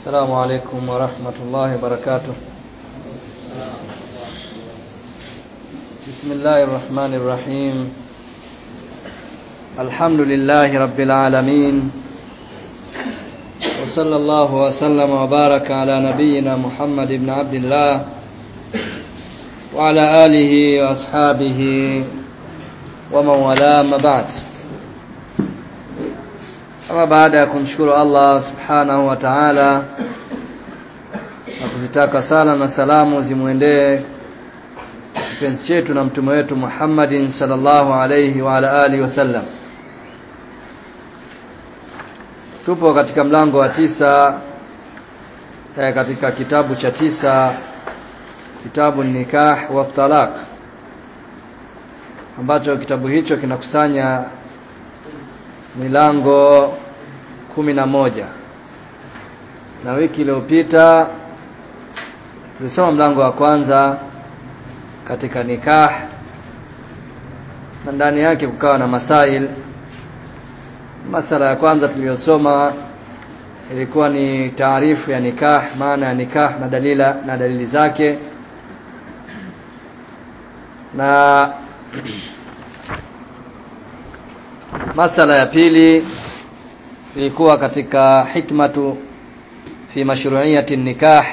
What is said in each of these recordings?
السلام عليكم ورحمة الله وبركاته بسم الله الرحمن الرحيم الحمد لله رب العالمين وصلى الله وسلم وبارك على نبينا محمد بن عبد الله وعلى آله وأصحابه ومن والاه ما بعد Ama baada ya kumshukuru Allah subhanahu wa ta'ala na kuzitaka sala na salamu zimwendee kipenzi chetu na mtume wetu Muhammadin sallallahu alayhi wa ala alihi wasallam. Tupo katika mlango wa tisa eh, katika kitabu cha tisa kitabu nikah wa talaq ambacho kitabu hicho kinakusanya milango kumi na moja na wiki iliyopita tulisoma mlango wa kwanza katika nikah na ndani yake kukawa na masail masala ya kwanza tuliyosoma ilikuwa ni taarifu ya nikah maana ya nikah na dalila na dalili zake na masala ya pili ilikuwa katika hikmatu fi mashru'iyati nikah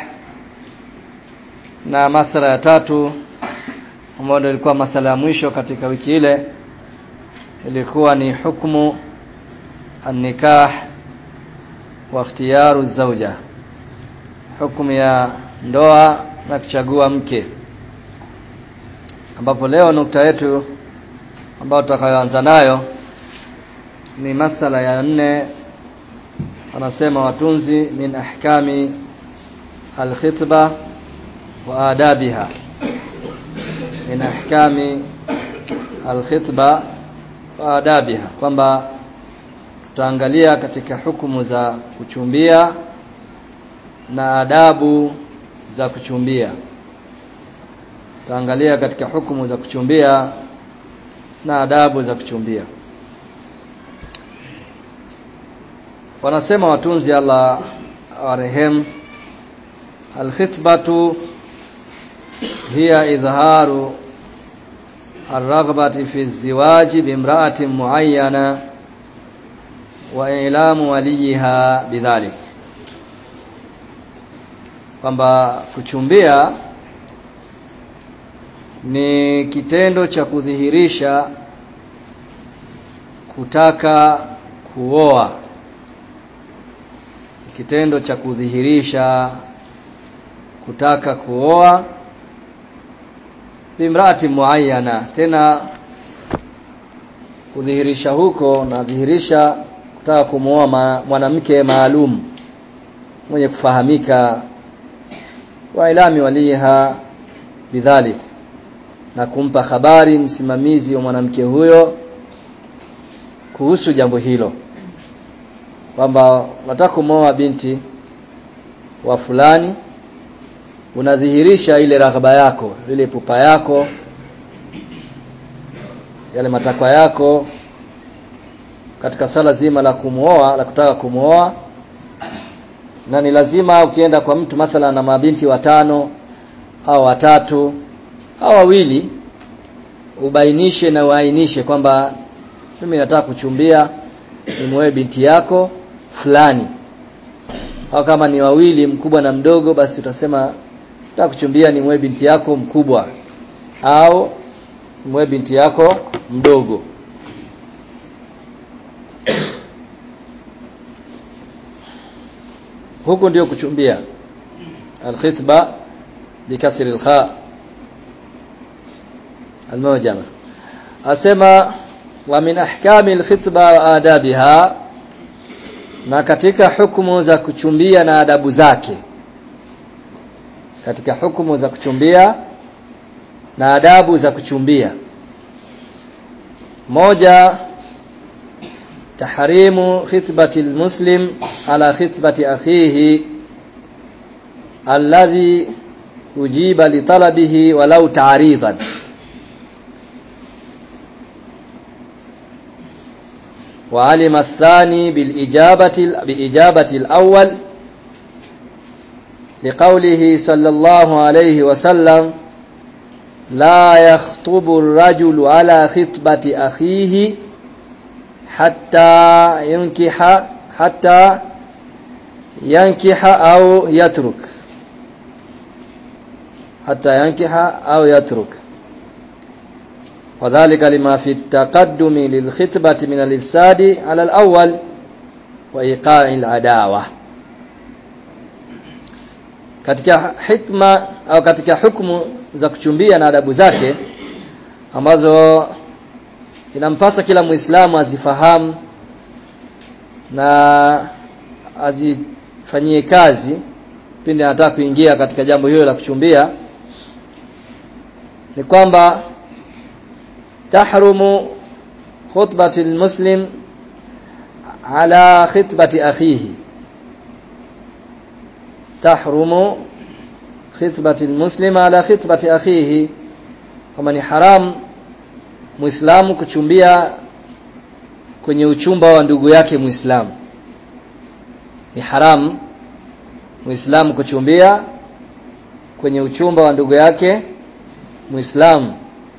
na masala ya tatu ambayo ilikuwa masala ya mwisho katika wiki ile ilikuwa ni hukumu an-nikah wa ikhtiyaru zawja hukumu ya ndoa na kuchagua mke ambapo leo nukta yetu ambayo tutakayoanza nayo ni masala ya nne wanasema watunzi min ahkami alkhitba wa adabiha min ahkami alkhitba wa adabiha kwamba tutaangalia katika hukumu za kuchumbia na adabu za kuchumbia tutaangalia katika hukumu za kuchumbia na adabu za kuchumbia wanasema watunzi Allah warehemu alkhitbatu hiya idharu الرغبة في الزواج بامرأة معينة وإعلام وليها بذلك kwamba kuchumbia ni kitendo cha kudhihirisha kutaka kuoa kitendo cha kudhihirisha kutaka kuoa bimrati muayyana tena kudhihirisha huko nadhihirisha kutaka kumwoa mwanamke maalum mwenye kufahamika wa ilami waliha bidhalik na kumpa habari msimamizi wa mwanamke huyo kuhusu jambo hilo kwamba unataka kumwoa binti wa fulani unadhihirisha ile raghaba yako ile pupa yako yale matakwa yako katika swala zima la kumuoa la kutaka kumuoa na ni lazima ukienda kwa mtu mathala na mabinti watano au watatu au wawili ubainishe na uainishe kwamba mimi nataka kuchumbia nimuoe binti yako fulani au kama ni wawili mkubwa na mdogo basi utasema nataka kuchumbia ni mwe binti yako mkubwa au mwe binti yako mdogo huku ndio kuchumbia alkhitba bikasri alkha almujama asema wa min ahkami alkhitba wa adabiha na katika hukumu za kuchumbia na adabu zake katika hukumu za kuchumbia na adabu za kuchumbia moja tahrimu khitbati almuslim ala khitbati akhihi alladhi ujiba litalabihi walau ta'ridan وعلم الثاني بالإجابة بإجابة الأول liqaulihi sallallahu alayhi wasallam la yakhtubu ar-rajulu ala khitbati akhihi hatta yankiha hatta yankiha au yatruk hatta yankiha au yatruk وذلك لما في التقدم للخطبة من الإفساد على الأول وإيقاع العداوة katika hikma au katika hukumu za kuchumbia na adabu zake ambazo inampasa kila muislamu azifahamu na azifanyie kazi pindi anataka kuingia katika jambo hilo la kuchumbia ni kwamba tahrumu khutbati almuslim ala khitbati akhihi tahrumu khitbati almuslim ala khitbati akhihi kama ni haram muislamu kuchumbia kwenye uchumba wa ndugu yake muislamu ni haram muislamu kuchumbia kwenye uchumba wa ndugu yake muislamu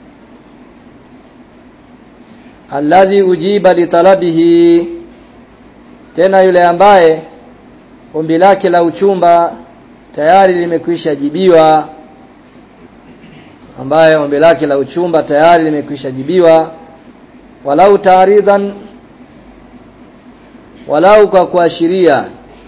alladhi ujiba litalabihi tena yule ambaye ombi lake la uchumba tayari limekwisha jibiwa ambaye ombi lake la uchumba tayari limekwisha jibiwa walau taaridhan walau kwa kuashiria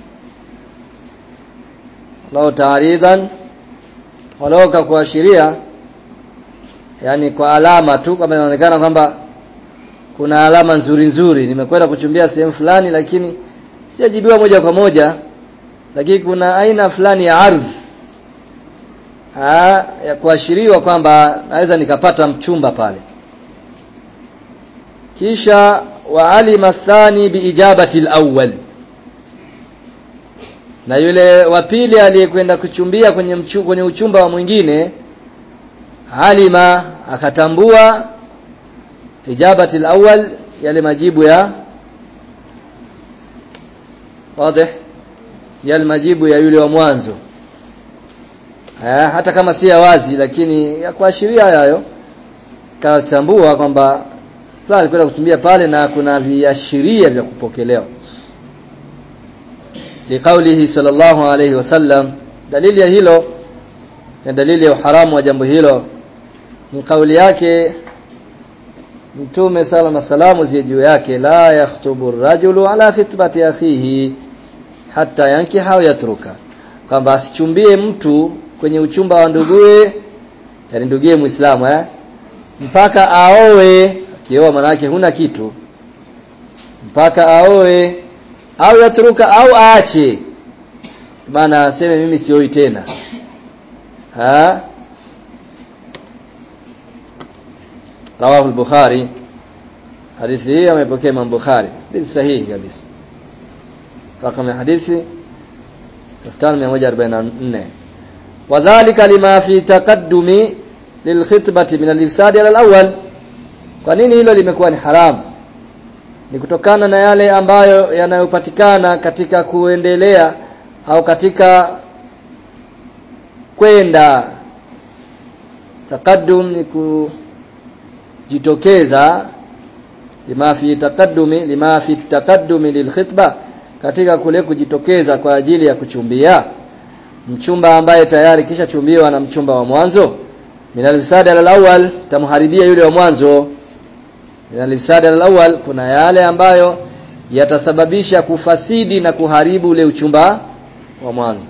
walau taaridhan walau kwa kuashiria yani kwa alama tu kama inaonekana kwamba kuna alama nzuri nzuri nimekwenda kuchumbia sehemu fulani lakini sijajibiwa moja kwa moja lakini kuna aina fulani ya ardhi Aa, ya kuashiriwa kwamba naweza nikapata mchumba pale kisha wa alima thani biijabati alawwal na yule wa pili aliyekwenda kuchumbia kwenye mchu, kwenye uchumba wa mwingine alima akatambua ijabati alawwal yale majibu ya wazi yale majibu ya yule wa mwanzo Ha, hata kama si ya wazi lakini ya kuashiria hayo katambua kwamba fulani kwenda kutumbia pale na kuna viashiria vya kupokelewa liqaulihi sallallahu alayhi wasallam dalili ya hilo na dalili ya uharamu wa jambo hilo ni kauli yake mtume sala na salamu zie juu yake la yakhtubu rajulu ala khitbati akhihi hatta yankiha au yatruka kwamba asichumbie mtu kwenye uchumba wa nduguye yani nduguye muislamu eh mpaka aoe akioa manake huna kitu mpaka aoe au yatruka au aache maana aseme mimi sioi tena ha rawahu al-bukhari hadithi hii amepokea Imam Bukhari hadithi sahihi kabisa رقم الحديث 5144 وذلك لما في تقدم للخطبة من الإفساد على الأول kwa nini hilo limekuwa ni haramu ni kutokana na yale ambayo yanayopatikana katika kuendelea au katika kwenda takaddum ni kujitokeza lima fi taqaddumi lima fi taqaddumi lilkhitba katika kule kujitokeza kwa ajili ya kuchumbia mchumba ambaye tayari kisha chumbiwa na mchumba wa mwanzo minal ifsada al-awwal tamharibia yule wa mwanzo minal ifsada al-awwal kuna yale ambayo yatasababisha kufasidi na kuharibu ule uchumba wa mwanzo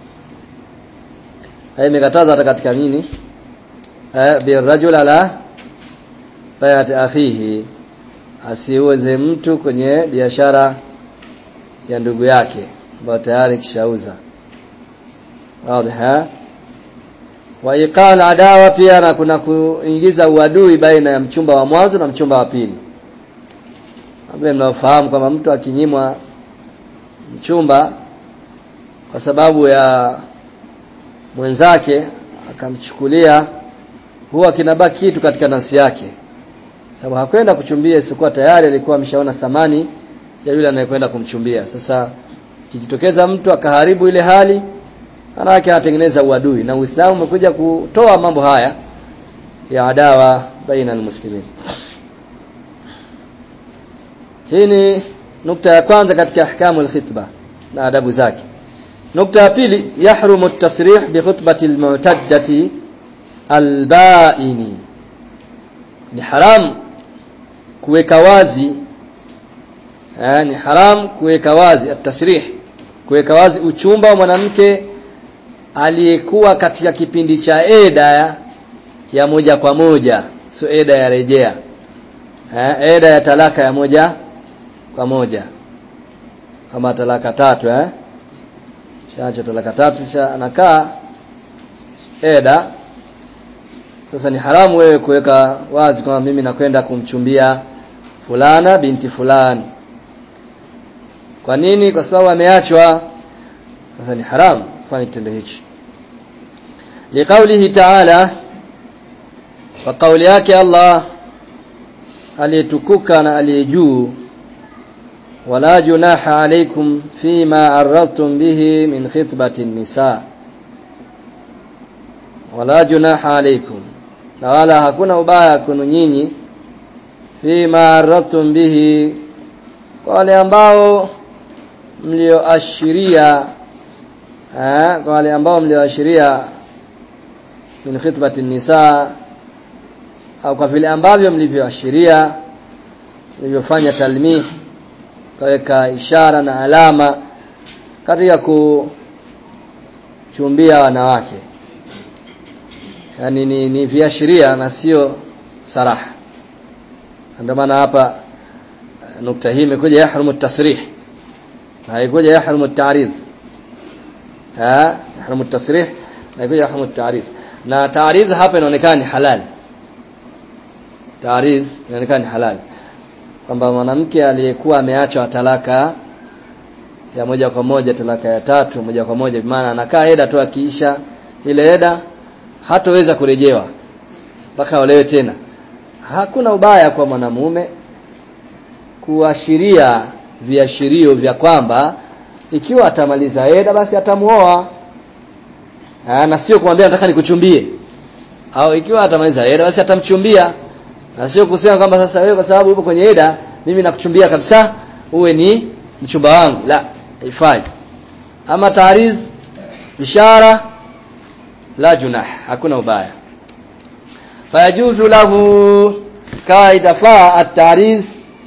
haya imekataza hata katika nini eh birajul ala bayat akhihi asiuze mtu kwenye biashara ya ndugu yake ambayo tayari kishauza wazi wa iqal adawa pia na kuna kuingiza uadui baina ya mchumba wa mwanzo na mchumba wa pili ambaye mnaofahamu kwamba mtu akinyimwa mchumba kwa sababu ya mwenzake akamchukulia huwa kinabaki kitu katika nafsi yake sababu hakwenda kuchumbia isikuwa tayari alikuwa ameshaona thamani ya yule anayekwenda kumchumbia sasa kijitokeza mtu akaharibu ile hali manake anatengeneza uadui na Uislamu umekuja kutoa mambo haya ya adawa baina almuslimin hii ni nukta ya kwanza katika ahkamu alkhitba na adabu zake nukta ya pili yahrumu at-tasrih bi khutbati al-mu'taddati al-ba'ini ni haram kuweka wazi eh, ni haram kuweka wazi at-tasrih kuweka wazi uchumba wa mwanamke aliyekuwa katika kipindi cha eda ya, ya moja kwa moja sio eda ya rejea eh, eda ya talaka ya moja kwa moja kama talaka tatu eh shaacha talaka tatu kisha anakaa eda sasa ni haramu wewe kuweka wazi kama mimi nakwenda kumchumbia fulana binti fulani kwa nini kwa sababu ameachwa sasa ni haramu kufanya kitendo hichi liqaulihi ta'ala kwa kauli yake Allah aliyetukuka na aliyejuu wala junaha alaykum fima aradtum bihi min khitbati nisa wala junaha alaykum na wala hakuna ubaya kwenu nyinyi fima aradtum bihi kwa wale ambao mlioashiria eh kwa wale ambao mlioashiria min khitbati nisa au kwa vile ambavyo mlivyoashiria mlivyofanya talmih kaweka ishara na alama katika kuchumbia wanawake yani ni, ni viashiria na sio saraha ndio maana hapa nukta hii imekuja yahrumu tasrih na haikuja yahrumu at-ta'rid ha yahrumu at-tasrih na haikuja yahrumu at-ta'rid na ta'rid hapa inaonekana ni halal ta'rid inaonekana ni halal kwamba mwanamke aliyekuwa ameachwa talaka ya moja kwa moja talaka ya tatu moja kwa moja maana anakaa eda tu akiisha ile eda hatoweza kurejewa mpaka olewe tena hakuna ubaya kwa mwanamume kuashiria viashirio vya kwamba ikiwa atamaliza eda basi atamuoa na sio kumwambia nataka nikuchumbie au ikiwa atamaliza eda basi atamchumbia na sio kusema kwamba sasa wewe kwa sababu upo kwenye eda mimi nakuchumbia kabisa uwe ni mchumba wangu la haifai ama taariz ishara la junah hakuna ubaya fayajuzu lahu kaida fa at-tariz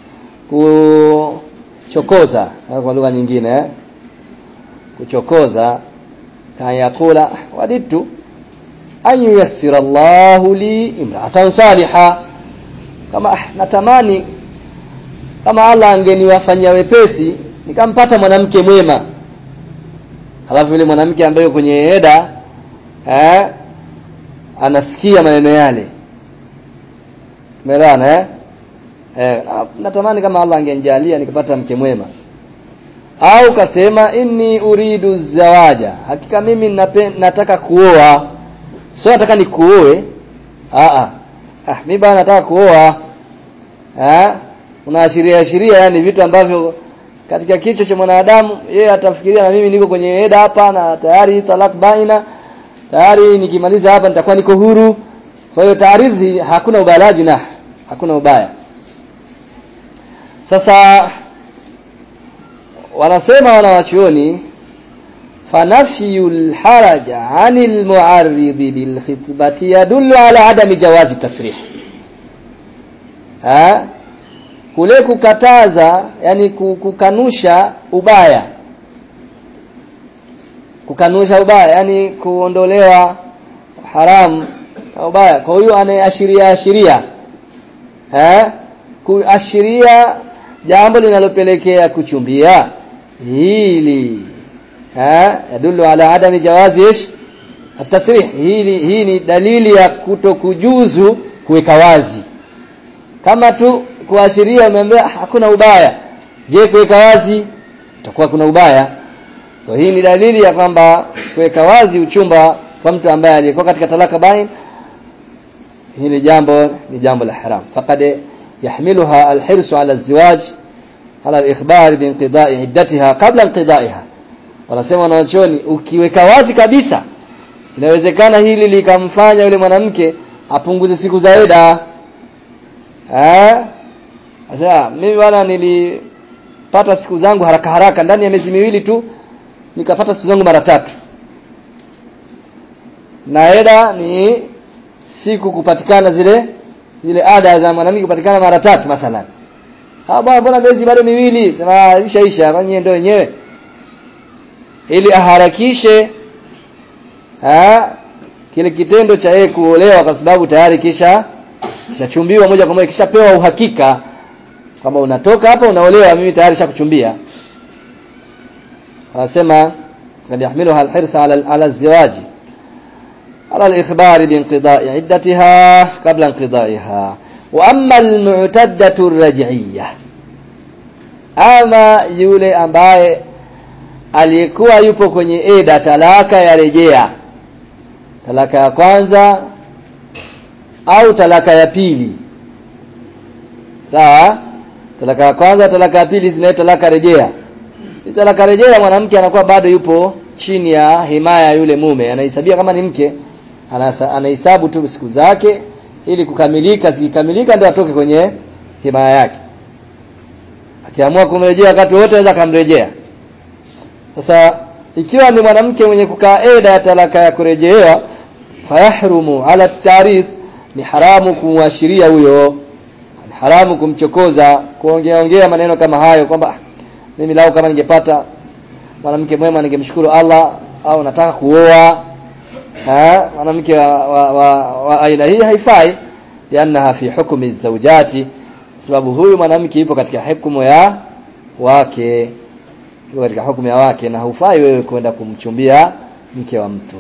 kuchokoza kwa lugha nyingine eh? kuchokoza kayakula waditu an yuyassira Allahu li imra'atan salihah kama ah, natamani kama Allah angeniwafanyia wepesi nikampata mwanamke mwema alafu yule mwanamke ambaye kwenye eda eh anasikia maneno yale Umeelewana eh? Eh, natamani kama Allah angenijalia nikapata mke mwema. Au kasema inni uridu zawaja. Hakika mimi nape, nataka kuoa. Sio nataka nikuoe. Ah ah. Ah mimi bana nataka kuoa. Eh? Unaashiria ashiria yani vitu ambavyo katika kichwa cha mwanadamu yeye atafikiria na mimi niko kwenye eda hapa na tayari talak baina tayari nikimaliza hapa nitakuwa niko huru kwa hiyo taarithi hakuna ubalaji na hakuna ubaya sasa wanasema wanawachuoni fanafyul haraja anil muarrid bil khitbati yadullu ala adami jawazi tasrih ha kule kukataza yani kukanusha ubaya kukanusha ubaya yani kuondolewa haramu na ubaya kwa hiyo anayeashiria ashiria eh kuashiria jambo linalopelekea kuchumbia hili eh yadullu ala adami jawazi ish atasrih hili hii ni dalili ya kutokujuzu kuweka wazi kama tu kuashiria umeambia hakuna ubaya je kuweka wazi itakuwa kuna ubaya kwa hii ni dalili ya kwamba kuweka wazi uchumba kwa mtu ambaye alikuwa katika talaka bain hili jambo ni jambo la haram faqad yahmiluha alhirsu ala alziwaj ala alikhbar biinqida'i iddatiha qabla inqida'iha wanasema wanawachuoni ukiweka wazi kabisa inawezekana hili likamfanya yule mwanamke apunguze siku za eda eh sasa mimi bwana nilipata siku zangu haraka haraka ndani ya miezi miwili tu nikapata siku zangu mara tatu na eda ni siku kupatikana zile zile ada za mwanamke kupatikana mara tatu mathalan ah bwana mbona miezi bado miwili tunaisha isha fanyie ndio wenyewe ili aharakishe ha, kile kitendo cha yeye kuolewa kwa sababu tayari kisha kishachumbiwa moja kwa moja kishapewa uhakika kama unatoka hapa unaolewa mimi tayari shakuchumbia anasema kad yahmiluha alhirsa ala ala alziwaji على الإخبار بانقضاء عدتها قبل انقضائها وأما المعتدة الرجعية أما yule ambaye aliyekuwa yupo kwenye eda talaka ya rejea talaka ya kwanza au talaka ya pili sawa talaka ya kwanza talaka ya pili zinaitwa talaka rejea talaka rejea mwanamke anakuwa bado yupo chini ya himaya yule mume anahesabia kama ni mke anahesabu tu siku zake ili kukamilika zikikamilika ndio atoke kwenye himaya yake akiamua kumrejea wakati wote anaweza kumrejea sasa ikiwa ni mwanamke mwenye kukaa eda ya talaka ya kurejewa fayahrumu ala tarith ni haramu kumwashiria huyo ni haramu kumchokoza kuongea ongea maneno kama hayo kwamba mimi lao kama ningepata mwanamke mwema ningemshukuru Allah au nataka kuoa mwanamke wa, wa, wa, wa aina hii haifai liannaha fi hukmi zawjati sababu huyu mwanamke yupo katika hukumu ya wake yupo katika hukumu ya wake na hufai wewe kwenda kumchumbia mke wa mtu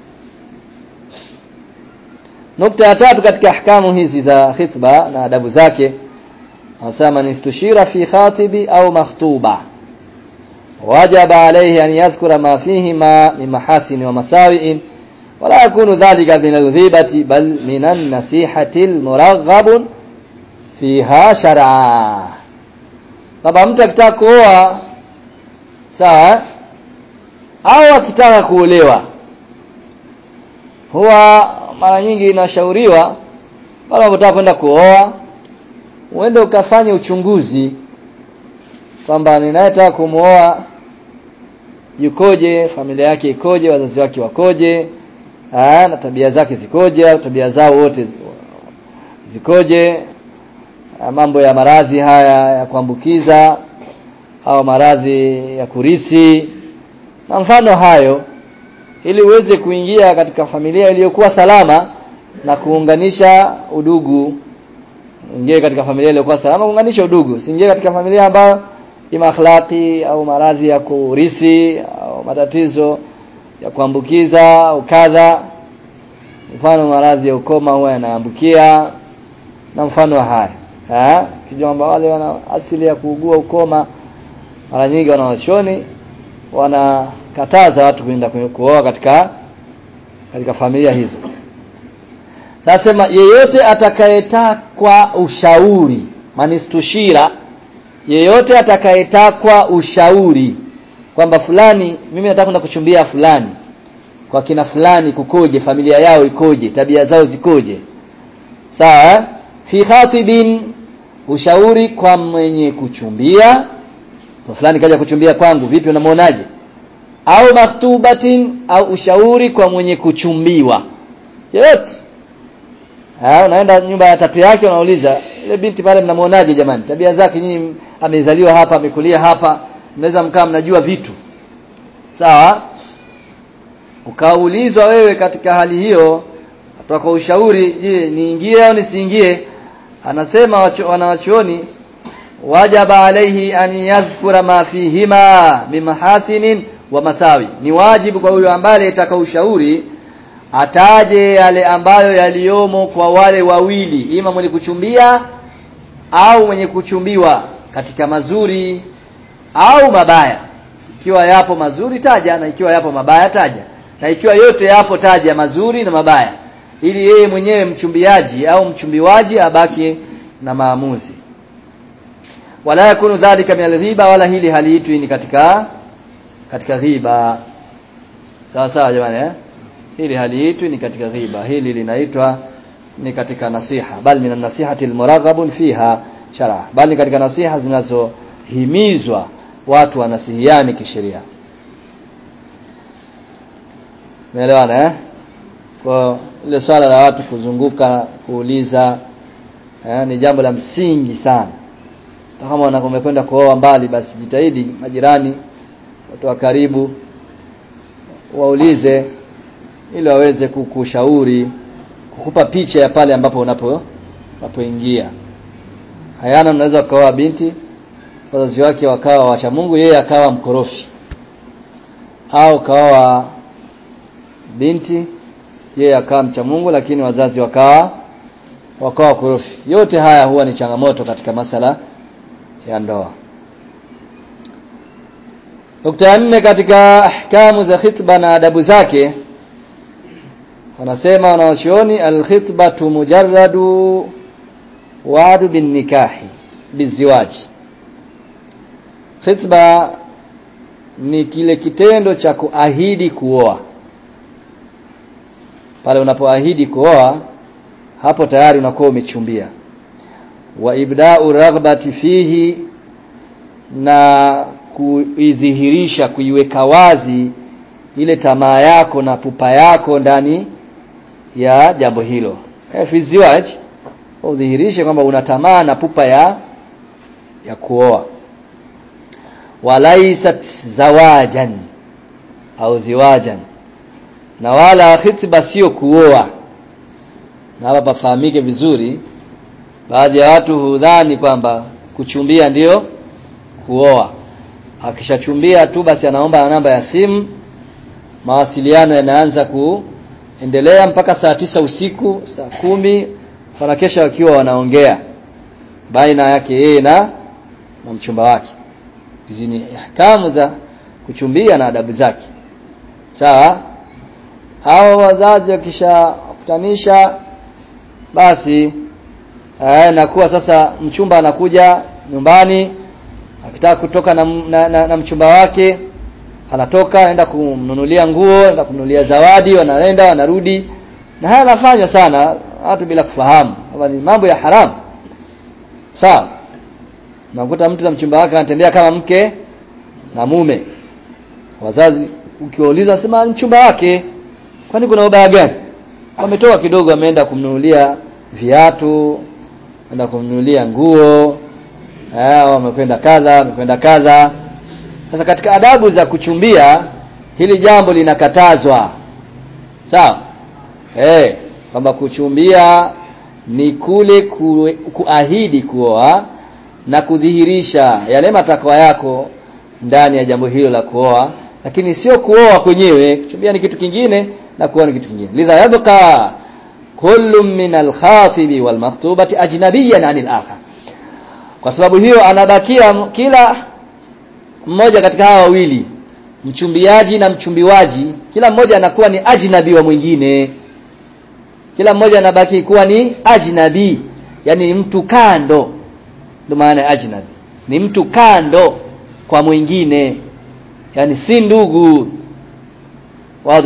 nukta ya tatu katika ahkamu hizi za khitba na adabu zake anasema nistushira fi khatibi au makhtuba wajaba alayhi an yadhkura ma fihi ma min mahasin wa masawi'in ولا يكون ذلك من الغيبة بل من النصيحة المرغب فيها شرعا baba mtu akitaka kuoa sawa au akitaka kuolewa huwa mara nyingi inashauriwa pale unapotaka kwenda kuoa uende ukafanye uchunguzi kwamba ninayetaka kumuoa yukoje familia yake ikoje wazazi wake wakoje Aa, na tabia zake zikoje au tabia zao wote zikoje mambo ya maradhi haya ya kuambukiza au maradhi ya kurithi na mfano hayo ili uweze kuingia katika familia iliyokuwa salama na kuunganisha udugu ingie katika familia iliyokuwa salama kuunganisha udugu usiingie katika familia ambayo ima akhlaqi au maradhi ya kurithi au matatizo ya kuambukiza au kadha mfano maradhi ya ukoma huwa yanaambukia na mfano haya eh kijua kwamba wale wana asili ya kuugua ukoma mara nyingi wanawachoni wanakataza watu kwenda kuoa katika katika familia hizo sasa yeyote atakayetakwa ushauri manistushira yeyote atakayetakwa ushauri kwamba fulani mimi nataka kwenda kuchumbia fulani kwa kina fulani kukoje familia yao ikoje tabia zao zikoje sawa fi khatibin ushauri kwa mwenye kuchumbia kwa fulani kaja kuchumbia kwangu vipi unamuonaje au maktubatin au ushauri kwa mwenye kuchumbiwa yote ah unaenda nyumba ya tatu yake unauliza ile binti pale mnamuonaje jamani tabia zake nyinyi amezaliwa hapa amekulia hapa mnaweza mkaa mnajua vitu sawa ukaulizwa wewe katika hali hiyo kutoka ushauri je niingie au nisiingie anasema wanawachuoni wajaba alaihi an yadhkura ma fihima bimahasinin wa masawi ni wajibu kwa huyo ambaye ataka ushauri ataje yale ambayo yaliomo kwa wale wawili ima mwenye kuchumbia au mwenye kuchumbiwa katika mazuri au mabaya ikiwa yapo mazuri taja na ikiwa yapo mabaya taja na ikiwa yote yapo taja mazuri na mabaya ili yeye mwenyewe mchumbiaji au mchumbiwaji abaki na maamuzi wala yakunu dhalika min alghiba wala hili haliitwi ni katika katika ghiba sawa sawa jamani eh hili haliitwi ni katika ghiba hili linaitwa ni katika nasiha bali min nasihati almuraghabun fiha shar'a bali katika nasiha zinazohimizwa watu wanasihiani kisheria Umeelewana eh? Kwa ile swala la watu kuzunguka kuuliza eh, ni jambo la msingi sana. Kama unakwenda kuoa mbali basi jitahidi majirani watu wa karibu waulize ili waweze kukushauri kukupa picha ya pale ambapo unapo unapoingia. Hayana unaweza kuoa binti wazazi wake wakawa wacha Mungu yeye akawa mkorofi au kawa binti yeye akawa mcha Mungu lakini wazazi wakawa wakawa korofi yote haya huwa ni changamoto katika masala ya ndoa Nukta ya nne katika ahkamu za khitba na adabu zake wanasema wanawachuoni alkhitbatu mujarradu wa'du bin nikahi biziwaji khitba ni kile kitendo cha kuahidi kuoa pale unapoahidi kuoa hapo tayari unakuwa umechumbia wa ibda'u raghbati fihi na kuidhihirisha kuiweka wazi ile tamaa yako na pupa yako ndani ya jambo hilo e, fi ziwaj udhihirishe kwamba una tamaa na pupa ya ya kuoa walaisat zawajan au ziwajan na wala khitba sio kuoa na hapa pafahamike vizuri baadhi ya watu hudhani kwamba kuchumbia ndiyo kuoa akishachumbia tu basi anaomba namba ya simu mawasiliano yanaanza kuendelea mpaka saa tisa usiku saa kumi wanakesha wakiwa wanaongea baina yake yeye na na mchumba wake hizi ni ahkamu za kuchumbia na adabu zake sawa hao wazazi wakishakutanisha basi eh, nakuwa sasa mchumba anakuja nyumbani akitaka kutoka na, na, na, na mchumba wake anatoka anaenda kumnunulia nguo anaenda kumnunulia zawadi wanaenda wanarudi na haya yanafanywa sana watu bila kufahamu kwamba ni mambo ya haramu sawa nakuta mtu na mchumba wake anatembea kama mke na mume wazazi ukiwauliza sema mchumba wake kwani kuna ubaya gani wametoka kidogo ameenda kumnunulia viatu ameenda kumnunulia nguo eh wamekwenda kadha wamekwenda kadha sasa katika adabu za kuchumbia hili jambo linakatazwa sawa eh kwamba kuchumbia ni kule ku, kuahidi kuoa na kudhihirisha yale matakwa yako ndani ya jambo hilo la kuoa lakini sio kuoa kwenyewe kuchumbia ni kitu kingine na kuoa ni kitu kingine lidha yabqa kullu min al-khatibi wal makhtubati ajnabiyan 'anil akhar kwa sababu hiyo anabakia kila mmoja katika hawa wawili mchumbiaji na mchumbiwaji kila mmoja anakuwa ni ajnabi wa mwingine kila mmoja anabaki kuwa ni ajnabi yani mtu kando ndio maana ajnabi ni mtu kando kwa mwingine yani si ndugu wazi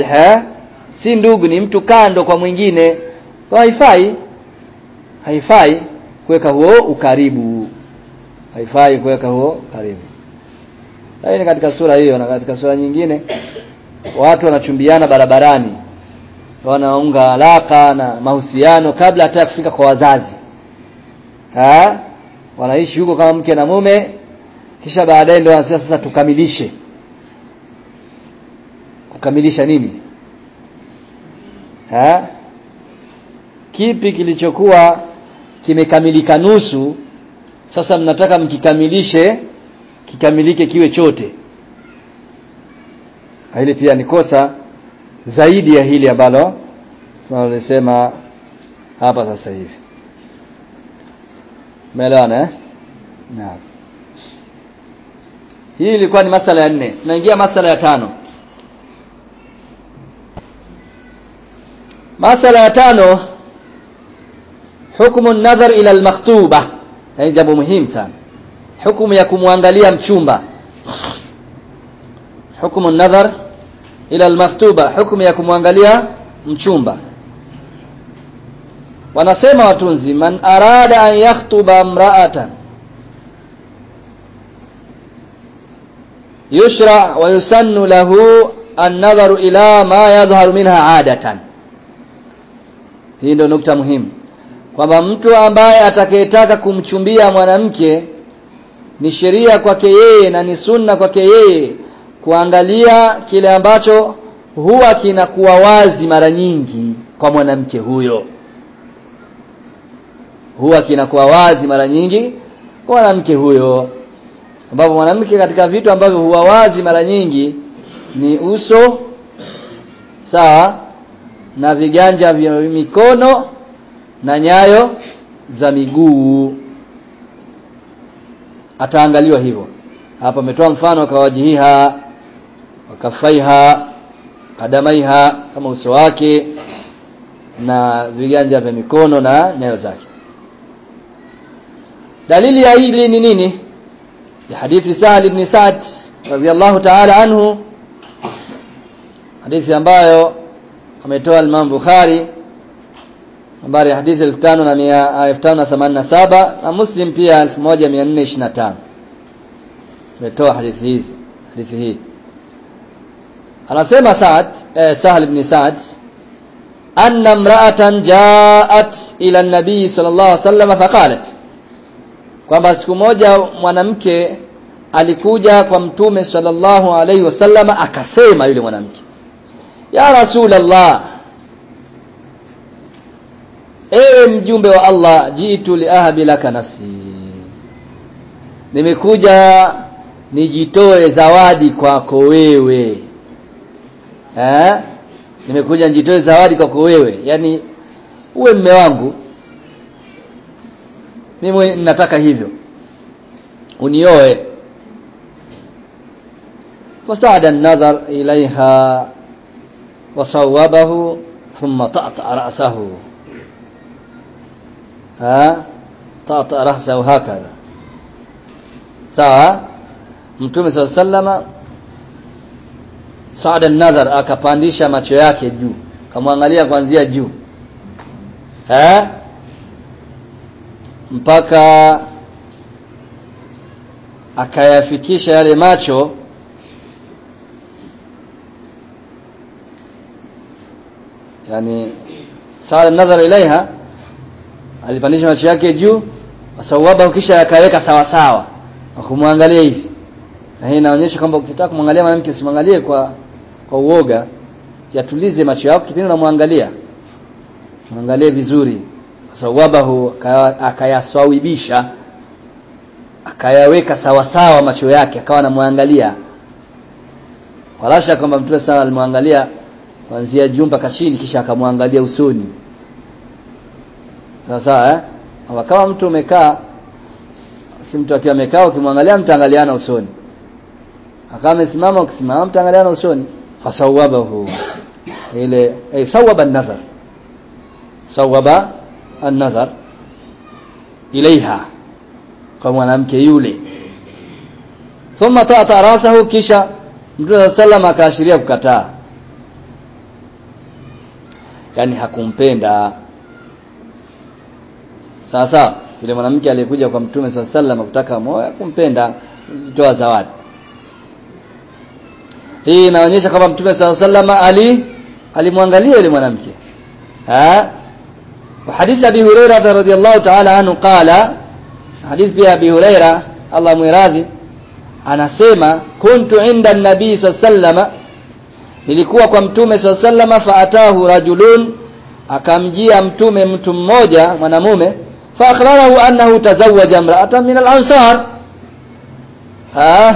si ndugu ni mtu kando kwa mwingine kwa haifai haifai kuweka huo ukaribu haifai kuweka huo karibu lakini katika sura hiyo na katika sura nyingine watu wanachumbiana barabarani wanaunga alaka na mahusiano kabla hata kufika kwa wazazi ha? wanaishi huko kama mke na mume kisha baadaye ndio wanasema sasa tukamilishe kukamilisha nini ha? kipi kilichokuwa kimekamilika nusu sasa mnataka mkikamilishe kikamilike kiwe chote hili pia ni kosa zaidi ya hili ambalo tunalosema hapa sasa hivi umeelewana eh naam hii ilikuwa ni masala ya nne tunaingia masala ya tano masala ya tano hukumu nadhar ila almaktuba ni jambo muhimu sana hukumu ya kumwangalia mchumba hukumu nadhar ila almaktuba hukumu ya kumwangalia mchumba wanasema watunzi man arada an yakhtuba imra'atan yushra wa yusannu lahu an-nadharu ila ma yadhharu minha adatan hii ndio nukta muhimu kwamba mtu ambaye atakayetaka kumchumbia mwanamke ni sheria kwake yeye na ni sunna kwake yeye kuangalia kile ambacho huwa kinakuwa wazi mara nyingi kwa mwanamke huyo huwa kinakuwa wazi mara nyingi kwa mwanamke huyo ambapo mwanamke katika vitu ambavyo huwa wazi mara nyingi ni uso sawa na viganja vya mikono na nyayo za miguu ataangaliwa hivyo hapa ametoa mfano kawajihiha wakafaiha kadamaiha kama uso wake na viganja vya mikono na nyayo zake dalili ya hili ni nini ya hadithi Sahal ibn Sa'd radhiyallahu ta'ala anhu hadithi ambayo ametoa Imam Bukhari nambari ya hadithi 1587 na Muslim pia 1425 ametoa hadithi hizi hadithi hii anasema Sa'd eh, Sahal ibn Sa'd anna imra'atan ja'at ila an-nabi sallallahu alaihi wasallam faqalat kwamba siku moja mwanamke alikuja kwa mtume sallallahu alaihi wasallam akasema yule mwanamke ya rasulullah ewe mjumbe wa Allah jitu liahabi laka nafsi nimekuja nijitoe zawadi kwako wewe eh nimekuja nijitoe zawadi kwako wewe yani uwe mme wangu mimi nataka hivyo unioe fasada an-nadhar ilaiha wasawabahu thumma ta'ta ra'sahu ha ta'ta ra'sahu hakadha sawa mtume sallama saada an-nadhar akapandisha macho yake juu kamwangalia kuanzia juu eh mpaka akayafikisha yale macho yani sala nazara ilaiha alipandisha macho yake juu wasawaba kisha akaweka sawa sawa akumwangalia hivi na hii inaonyesha kwamba ukitaka kumwangalia mwanamke usimwangalie kwa kwa uoga yatulize macho yako kipindi unamwangalia mwangalie vizuri sawabahu akayaswawibisha akayaweka sawa sawa macho yake akawa anamwangalia walasha kwamba mtume sana alimwangalia kuanzia juu mpaka chini kisha akamwangalia usoni sawa sawa eh kama mtu umekaa si mtu akiwa amekaa ukimwangalia mtaangaliana usoni akawa amesimama ukisimama mtaangaliana usoni fasawabahu ile ay sawaba an-nazar sawaba an-nazar ilaiha kwa mwanamke yule thumma ta'ata rasahu kisha Mtume sallam akaashiria kukataa yani hakumpenda sasa yule mwanamke aliyekuja kwa Mtume sallam kutaka moyo kumpenda kutoa zawadi hii inaonyesha kwamba Mtume sallam ali alimwangalia yule mwanamke ha وحديث أبي هريرة رضي الله تعالى عنه قال حديث بي أبي هريرة الله مراضي anasema kuntu inda nabii sallama nilikuwa kwa mtume sallama faatahu rajulun akamjia mtume mtu mmoja mwanamume fa akhbarahu annahu tazawwaja imra'atan min al-ansar ah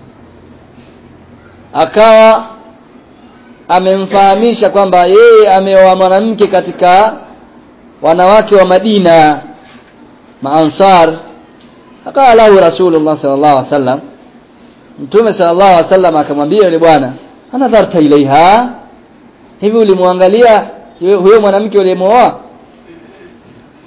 akawa amemfahamisha kwamba yeye ameoa mwanamke katika wanawake wa Madina maansar akala lahu rasulullah sallallahu alaihi wasallam mtume sallallahu alaihi wasallam akamwambia yule bwana anadharta ilaiha hivi ulimwangalia huyo mwanamke uliyemooa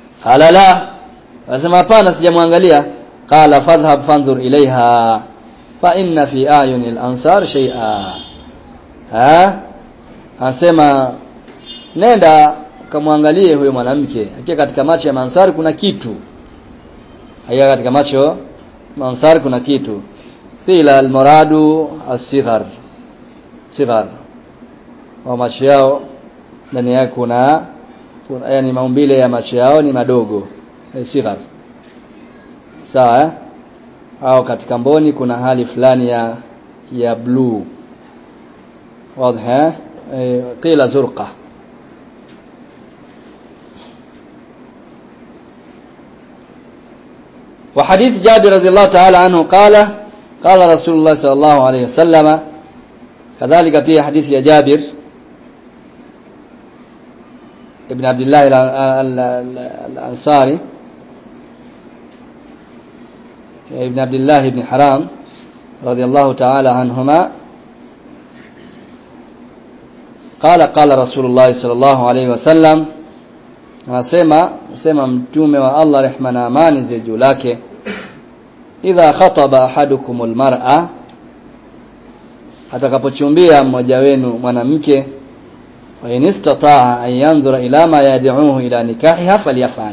qala la anasema hapana sijamwangalia qala fadhhab fanzur ilaiha fa inna fi ayuni al-ansar shay'a ha anasema nenda kamwangalie huyo mwanamke hakika katika macho ya mansari kuna kitu hakika katika macho mansari kuna kitu qila al-muradu as-sighar sighar wa macho yao ndani yake kuna, kuna yani maumbile ya macho yao ni madogo eh, sighar sawa eh? au katika mboni kuna hali fulani ya ya blue wazi eh qila zurqa وحديث جابر رضي الله تعالى عنه قال قال رسول الله صلى الله عليه وسلم كذلك في حديث يا جابر ابن عبد الله الأنصاري ابن عبد الله بن حرام رضي الله تعالى عنهما قال قال رسول الله صلى الله عليه وسلم anasema sema mtume wa Allah rehma na amani ziwe juu lake idha khataba ahadukumul mar'a atakapochumbia mmoja wenu mwanamke wa inistataa an yanzura ila ma yad'uhu ila nikahiha falyafal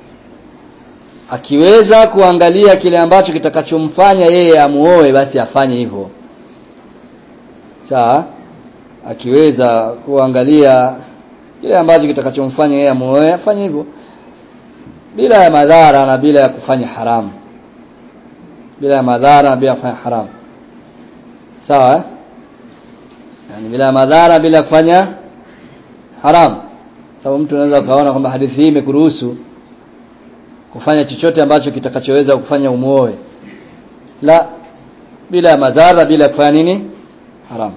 akiweza kuangalia kile ambacho kitakachomfanya yeye amuoe basi afanye hivyo sawa akiweza kuangalia kile ambacho kitakachomfanya yeye amuoe afanye hivyo bila ya madhara na bila ya kufanya haramu bila ya madhara na bila ya kufanya haramu sawa eh? yani bila madhara bila kufanya haram sababu mtu anaweza kaona kwamba hadithi hii imekuruhusu kufanya chochote ambacho kitakachoweza kufanya umuoe la bila madhara bila kufanya nini haram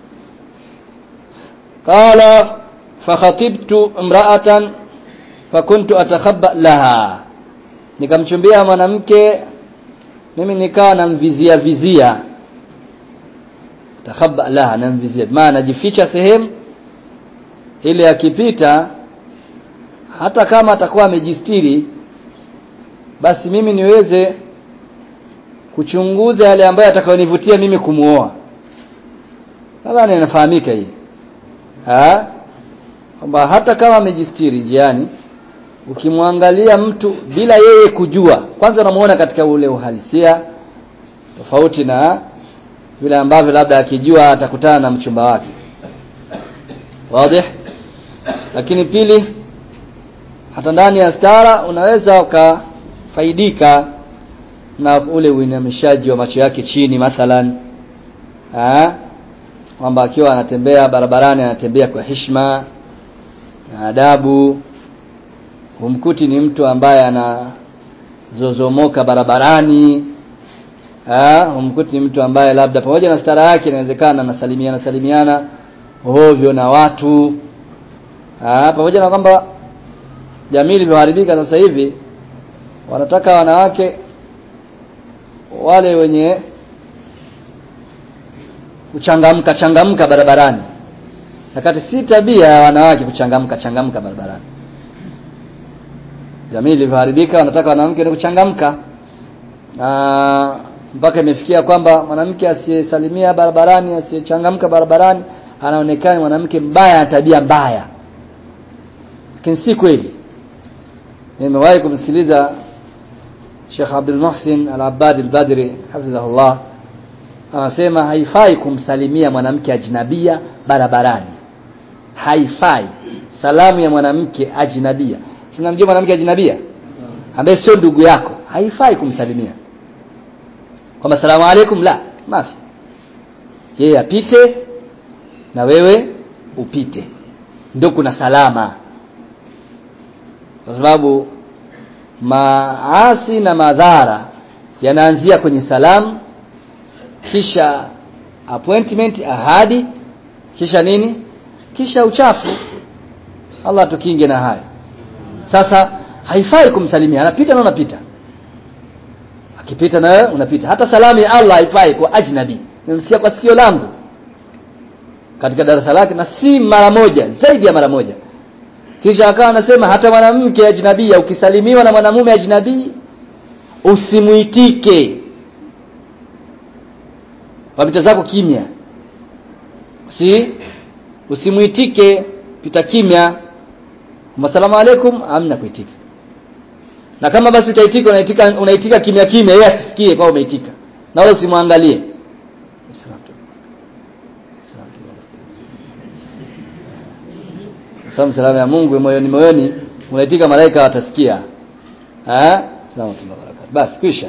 qala fakhatibtu imra'atan fakuntu atakhabba laha nikamchumbia mwanamke mimi nikawa namvizia vizia takhabba laha namvizia maana najificha sehemu ile akipita hata kama atakuwa amejistiri basi mimi niweze kuchunguza yale ambayo atakayonivutia mimi kumuoa nadhani inafahamika hii ah kwamba hata kama amejistiri njiani ukimwangalia mtu bila yeye kujua kwanza unamuona katika ule uhalisia tofauti na vile ambavyo labda akijua atakutana na mchumba wake wazi lakini pili hata ndani ya stara unaweza ukafaidika na ule uinamishaji wa macho yake chini mathalan kwamba akiwa anatembea barabarani anatembea kwa heshima na adabu humkuti ni mtu ambaye anazozomoka barabarani ah humkuti ni mtu ambaye labda pamoja na stara yake inawezekana anasalimiana salimiana hovyo na watu ah pamoja na kwamba jamii ilivyoharibika sasa hivi wanataka wanawake wale wenye kuchangamka changamka barabarani wakati si tabia ya wanawake kuchangamka changamka barabarani jamii ilivyoharibika wanataka wanawake ni kuchangamka na mpaka imefikia kwamba mwanamke asiyesalimia barabarani asiyechangamka barabarani anaonekana mwanamke mbaya na tabia mbaya lakini si kweli nimewahi kumsikiliza Sheikh Abdul Muhsin Al-Abbad Al-Badri hafidhahullah anasema haifai kumsalimia mwanamke ajnabia barabarani haifai salamu ya mwanamke ajnabia sinamjua mwanamke ajnabia ambaye sio ndugu yako haifai kumsalimia kwamba salamu alaikum la mafi yeye apite na wewe upite ndio kuna salama kwa sababu maasi na madhara yanaanzia kwenye salamu kisha appointment ahadi kisha nini kisha uchafu Allah tukinge na haya sasa haifai kumsalimia anapita na unapita akipita na wewe unapita hata salamu ya Allah haifai kwa ajnabi nimsikia kwa sikio langu katika darasa lake na si mara moja zaidi ya mara moja kisha akawa anasema hata mwanamke ajnabia ukisalimiwa na mwanamume ajnabii usimuitike wapita zako kimya si usimuitike pita kimya asalamu alaikum amna kuitika na kama basi utaitika unaitika unaitika kimya kimya yeye asisikie kwa umeitika na wewe usimwangalie Salamu salamu ya Mungu moyoni moyoni unaitika malaika watasikia. Eh? Salamu barakatuh. Basi kisha.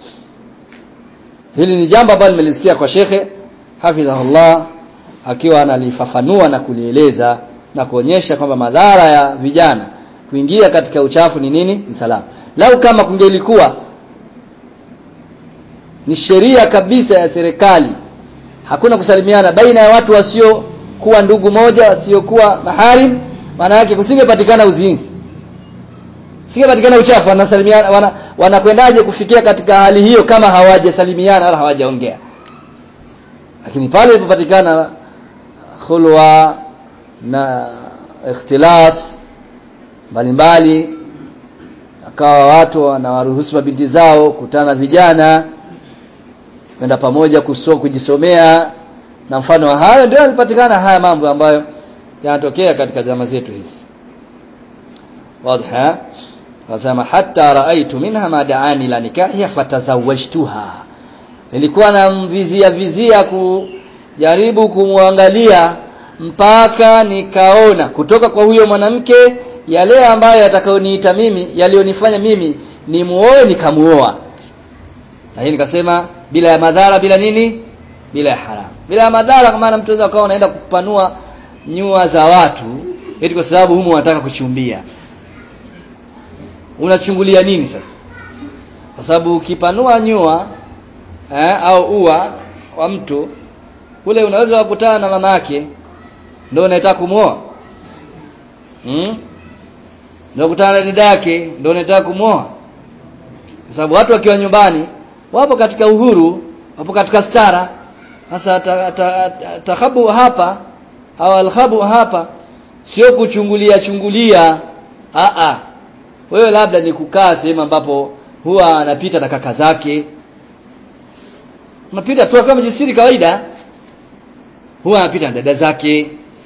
Hili ni jambo ambalo nimelisikia kwa shekhe hafidhahullah akiwa analifafanua na kulieleza na kuonyesha kwamba madhara ya vijana kuingia katika uchafu ni nini? Ni salamu. Lau kama kungelikuwa ni sheria kabisa ya serikali hakuna kusalimiana baina ya watu wasio kuwa ndugu moja wasiokuwa maharim maana yake kusingepatikana uzinzi singepatikana uchafu wanasalimiana wana, wanakwendaje kufikia katika hali hiyo kama hawajasalimiana wala hawajaongea lakini pale ilipopatikana khulwa na ikhtilat mbalimbali akawa watu wanawaruhusu mabinti zao kutana vijana kwenda pamoja kusoma kujisomea na mfano wa hayo ndio yalipatikana haya mambo ambayo yanatokea katika zama zetu hizi wazi wasema hatta raaitu minha ma daani la nikahi fatazawajtuha nilikuwa namvizia vizia kujaribu kumwangalia mpaka nikaona kutoka kwa huyo mwanamke yale ambayo yatakayoniita mimi yalionifanya mimi ni muoe nikamuoa na hii nikasema bila ya madhara bila nini bila ya haramu bila ya madhara kwa maana mtu anaweza unaenda kupanua nyua za watu eti kwa sababu humu wanataka kuchumbia unachungulia nini sasa kwa sababu ukipanua nyua eh, au ua wa mtu kule unaweza kukutana na mama yake ndio unataka kumuoa hmm? ndio kukutana na dada yake ndio unataka kumuoa kwa sababu watu wakiwa nyumbani wapo katika uhuru wapo katika stara sasa takhabu ta, ta, hapa au alkhabu hapa sio kuchungulia chungulia a a wewe labda ni kukaa sehemu ambapo huwa anapita na kaka zake unapita tu kama jisiri kawaida huwa anapita na dada zake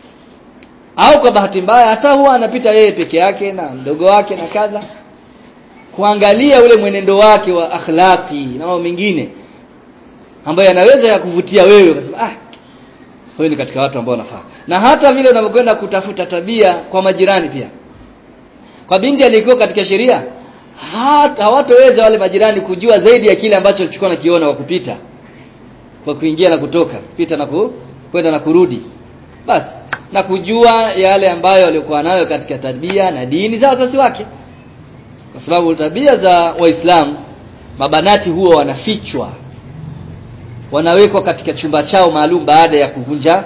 au kwa bahati mbaya hata huwa anapita yeye peke yake na mdogo wake na kadha kuangalia ule mwenendo wake wa akhlaqi na mambo mengine ambayo yanaweza ya kuvutia wewe ukasema ah huyu ni katika watu ambao wanafaa na hata vile unavyokwenda kutafuta tabia kwa majirani pia kwa binti aliyekuwa katika sheria hata hawatoweza wale majirani kujua zaidi ya kile ambacho alichukua na kiona kwa kupita kwa kuingia na kutoka kupita na ku, kwenda na kurudi basi na kujua yale ambayo walikuwa nayo katika tabia na dini za wazazi wake kwa sababu tabia za waislamu mabanati huwa wanafichwa wanawekwa katika chumba chao maalum baada ya kuvunja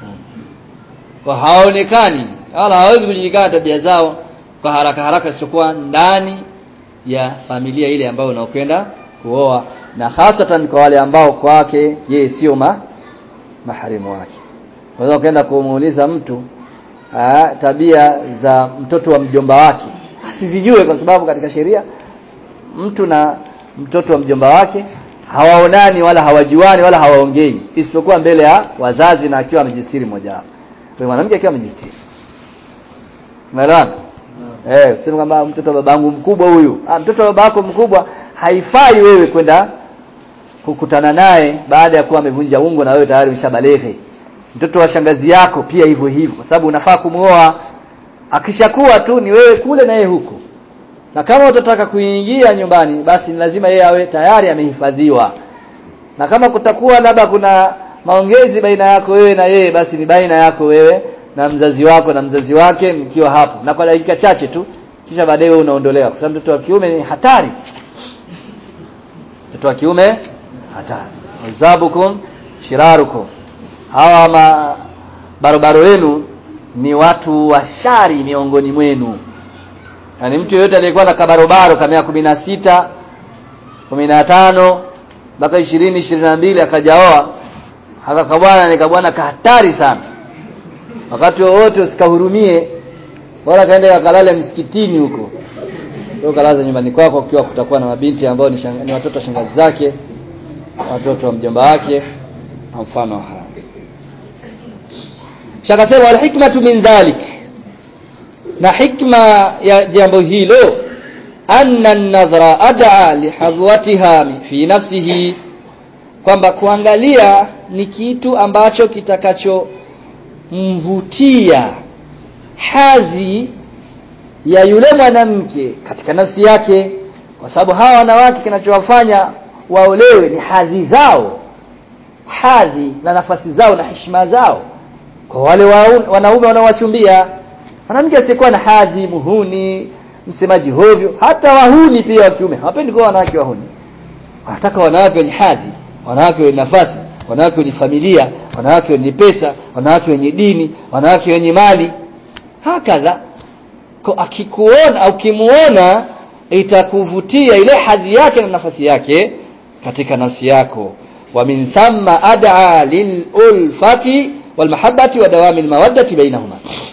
kwa hawaonekani wala hawezi kujulikana tabia zao kwa haraka haraka isipokuwa ndani ya familia ile ambayo unaokwenda kuoa na hasatan kwa wale ambao kwake yeye sio ma, maharimu wake unaweza kwenda kumuuliza mtu aa, tabia za mtoto wa mjomba wake asizijue kwa sababu katika sheria mtu na mtoto wa mjomba wake hawaonani wala hawajuani wala hawaongei isipokuwa mbele ya wazazi na akiwa amejistiri mmoja wapo kwa mwanamke akiwa amejistiri umeelewana eh useme kwamba mtoto wa babangu mkubwa huyu ah mtoto wa babako mkubwa haifai wewe kwenda kukutana naye baada ya kuwa amevunja ungo na wewe tayari umeshabaleghe mtoto wa shangazi yako pia hivyo hivyo kwa sababu unafaa kumuoa akishakuwa tu ni wewe kule na yeye huko na kama utataka kuingia nyumbani basi ni lazima yeye awe tayari amehifadhiwa na kama kutakuwa labda kuna maongezi baina yako wewe na yeye basi ni baina yako wewe na mzazi wako na mzazi wake mkiwa hapo na kwa dakika chache tu kisha baadaye wewe unaondolewa kwa sababu mtoto wa kiume ni hatari mtoto wa kiume hatari wazabukum shirarukum hawa ma barobaro wenu ni watu washari miongoni mwenu yaani mtu yeyote aliyekuwa na kabarobaro kama ya kumi na sita kumi na tano mpaka ishirini ishirini na mbili akajaoa akakabwana ni kabwana kahatari sana wakati wowote usikahurumie bora kaende kakalale msikitini huko ndio kalaza nyumbani kwako ukiwa kutakuwa na mabinti ambao ni, shanga, ni watoto wa shangazi zake watoto wa mjomba wake mfano haya shakasema wal hikmatu min dhalik na hikma ya jambo hilo anna an-nadhra ad'a lihadhwatiha fi nafsihi kwamba kuangalia ni kitu ambacho kitakachomvutia hadhi ya yule mwanamke katika nafsi yake kwa sababu hawa wanawake kinachowafanya waolewe ni hadhi zao hadhi na nafasi zao na heshima zao kwa wale wanaume wanaowachumbia mwanamke asiyekuwa na hadhi muhuni msemaji hovyo hata wahuni pia wa kiume hawapendi kuwa wanawake wahuni wanataka wanawake wenye hadhi wanawake wenye nafasi wanawake wenye familia wanawake wenye pesa wanawake wenye dini wanawake wenye mali hakadha akikuona au kimuona itakuvutia ile hadhi yake na nafasi yake katika nafsi yako wa min thamma ad'a lilulfati walmahabbati wa dawami almawaddati bainahuma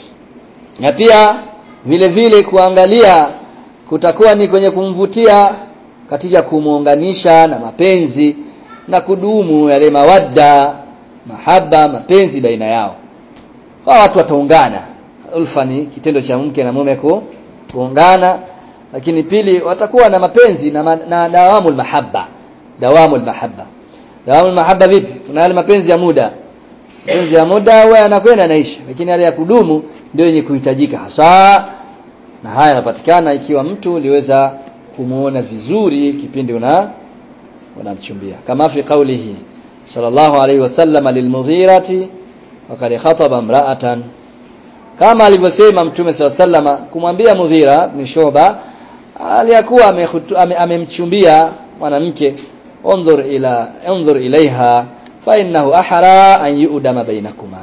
na pia vile vile kuangalia kutakuwa ni kwenye kumvutia katika kumuunganisha na mapenzi na kudumu yale mawadda mahaba mapenzi baina yao kwa watu wataungana ulfa ni kitendo cha mke na mume ku, kuungana lakini pili watakuwa na mapenzi na, ma, na dawamul mahabba dawamul mahabba dawamul mahabba vipi kuna yale mapenzi ya muda mapenzi ya muda huwa yanakwenda yanaisha lakini yale ya kudumu ndio yenye kuhitajika hasa na haya yanapatikana ikiwa mtu uliweza kumuona vizuri kipindi una unamchumbia kama fi qawlihi sallallahu alayhi wasallam lilmughirati wakad khataba imra'atan kama alivyosema mtume SAW kumwambia Mughira ni Shoba aliyakuwa amemchumbia ame mwanamke unzur ila unzur ilaiha fa innahu ahra an yu'dama bainakuma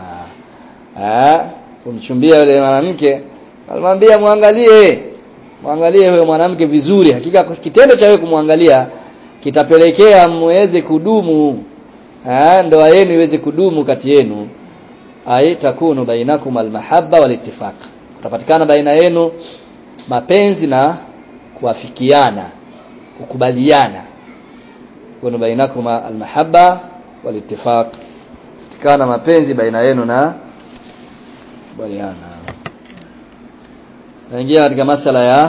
ah kumchumbia yule mwanamke alimwambia muangalie muangalie huyo mwanamke vizuri hakika kitendo cha wewe kumwangalia kitapelekea muweze kudumu ah ndoa yenu iweze kudumu kati yenu ay takunu bainakum almahabba walittifaq kutapatikana baina yenu mapenzi na kuafikiana kukubaliana kuna bainakum almahabba walittifaq kupatikana mapenzi baina yenu na kubaliana naingia katika masala ya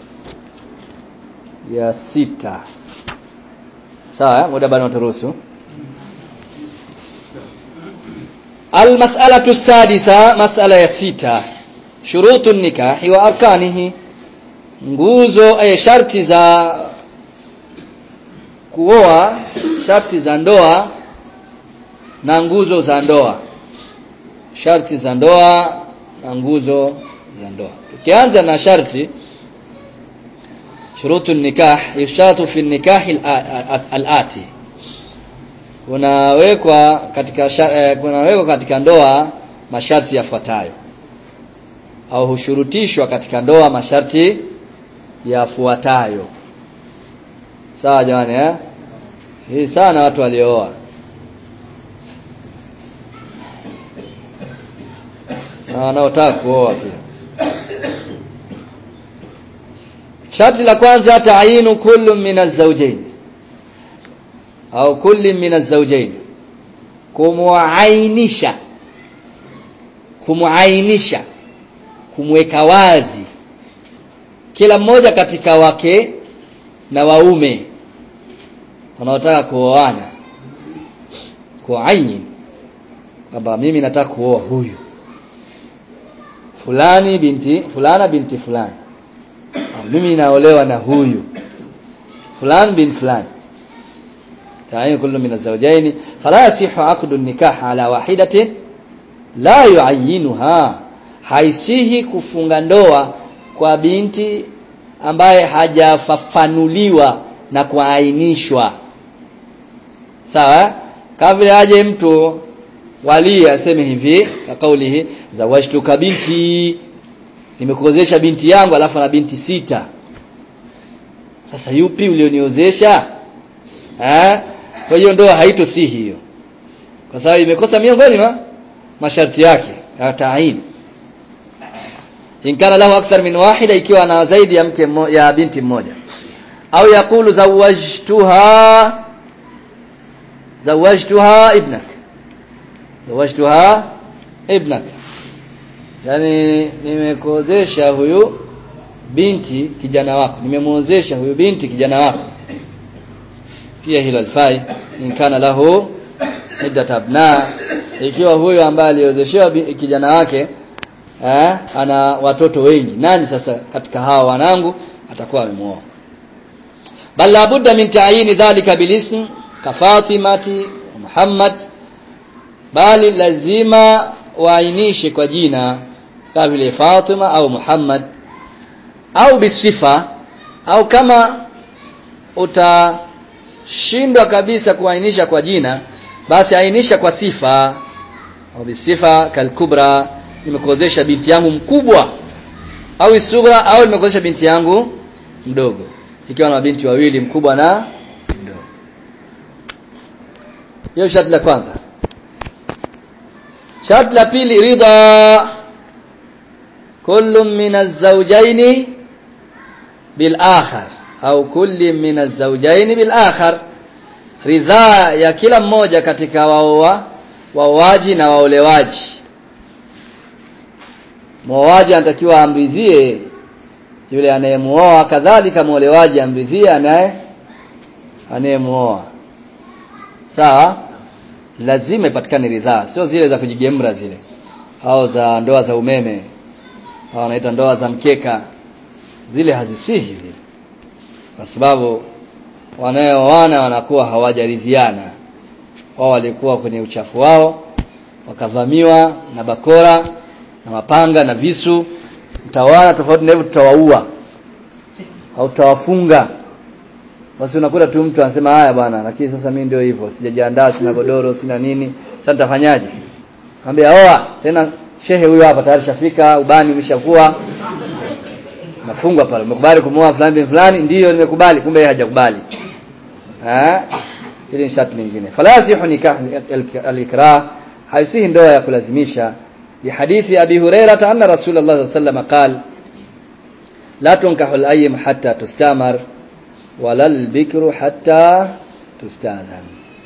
ya sita sawa muda bado turuhusu المسألة السادسة مسألة ya sita shurutu nikahi wa arkanihi nguzo ay sharti za kuoa sharti za ndoa na nguzo za ndoa sharti za ndoa na nguzo za ndoa tukianza na sharti shurutu nikah yushatu fi nikah al-ati kunawekwa katika eh, kunawekwa katika ndoa masharti yafuatayo au hushurutishwa katika ndoa masharti yafuatayo sawa jamani eh hii sana watu waliooa na wanaotaka kuoa pia sharti la kwanza taayinu kullu min az-zawjayn au kulli min az-zawjayn kumuainisha kumuainisha kumweka wazi kila mmoja katika wake na waume wanaotaka kuoana kuayin kwamba mimi nataka kuoa huyu fulani binti fulana binti fulani mimi naolewa na huyu fulani bin fulani تعين كل من الزوجين فلا يصح عقد النكاح على واحدة لا يعينها haisihi kufunga ndoa kwa binti ambaye hajafafanuliwa na kuainishwa sawa kama vile aje mtu wali aseme hivi kwa kaulihi zawajtuka binti nimekuozesha binti yangu alafu na binti sita sasa yupi ulioniozesha eh kwa hiyo ndoa haitosihi hiyo kwa sababu imekosa miongoni mwa masharti yake ya ta'in in kana lahu akthar min wahida ikiwa ana zaidi ya mke ya binti mmoja au yakulu zawajtuha zawajtuha ibnak zawajtuha ibnaka yani nimekuozesha huyu binti kijana wako nimemuozesha huyu binti kijana wako pia hilo alfai in kana lahu iddat abna ikiwa huyo ambaye aliozeshewa kijana wake eh, ana watoto wengi nani sasa katika hawa wanangu atakuwa amemuoa bal la budda min ta'yin dhalika bil ism ka Fatimati Muhammad bali lazima waainishe kwa jina kama vile Fatima au Muhammad au bisifa au kama utashindwa kabisa kuainisha kwa jina basi ainisha kwa sifa au bisifa kalkubra nimekuozesha binti yangu mkubwa au isughra au nimekuozesha binti yangu mdogo ikiwa na binti wawili mkubwa na mdogo hiyo sharti la kwanza sharti la pili ridha kullu min az-zawjayn bil akhar au kulli min az-zawjayn bil akhar ridhaa ya kila mmoja katika waoa waoaji na waolewaji muoaji anatakiwa amridhie yule anayemuoa kadhalika muolewaji amridhie anaye anayemuoa sawa lazima ipatikane ridhaa sio zile za kujigemra zile au za ndoa za umeme au wanaita ndoa za mkeka zile haziswihi zile kwa sababu wanaoana wanakuwa hawajaridhiana wao walikuwa kwenye uchafu wao wakavamiwa na bakora na mapanga na visu mtawana tofauti na hivyo tutawaua au tutawafunga basi unakuta tu mtu anasema haya bwana lakini sasa mimi ndio hivyo sijajiandaa sina godoro sina nini sasa nitafanyaje Ambia oa tena shehe huyo hapa tayari shafika ubani umeshakuwa nafungwa pale umekubali kumuoa fulani bin fulani ndiyo nimekubali kumbe yeye hajakubali eh hili ni sharti lingine fala yasihu nikah al-ikrah haisihi ndoa ya kulazimisha لحديث أبي هريرة أن رسول الله صلى الله عليه وسلم قال لا تنكح الأيم حتى تستامر ولا البكر حتى تستاذن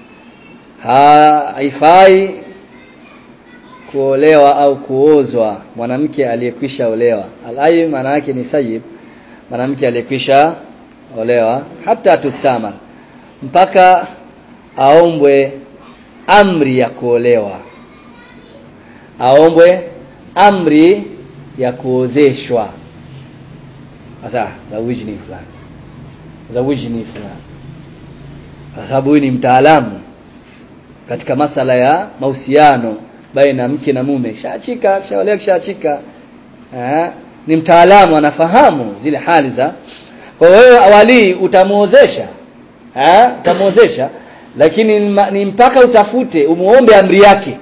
haifai kuolewa au kuozwa mwanamke aliyekwisha olewa alai maana yake ni sayyib mwanamke aliyekwisha olewa hata tustamar mpaka aombwe amri ya kuolewa aombwe amri ya kuozeshwa sasa zawijni fulani zawijni fulani kwa sababu huyu ni mtaalamu katika masala ya mahusiano baina mke na mume shaachika kishaolea kishaachika eh ni mtaalamu anafahamu zile hali za kwa wewe awali utamuozesha eh utamuozesha lakini ni mpaka utafute umuombe amri yake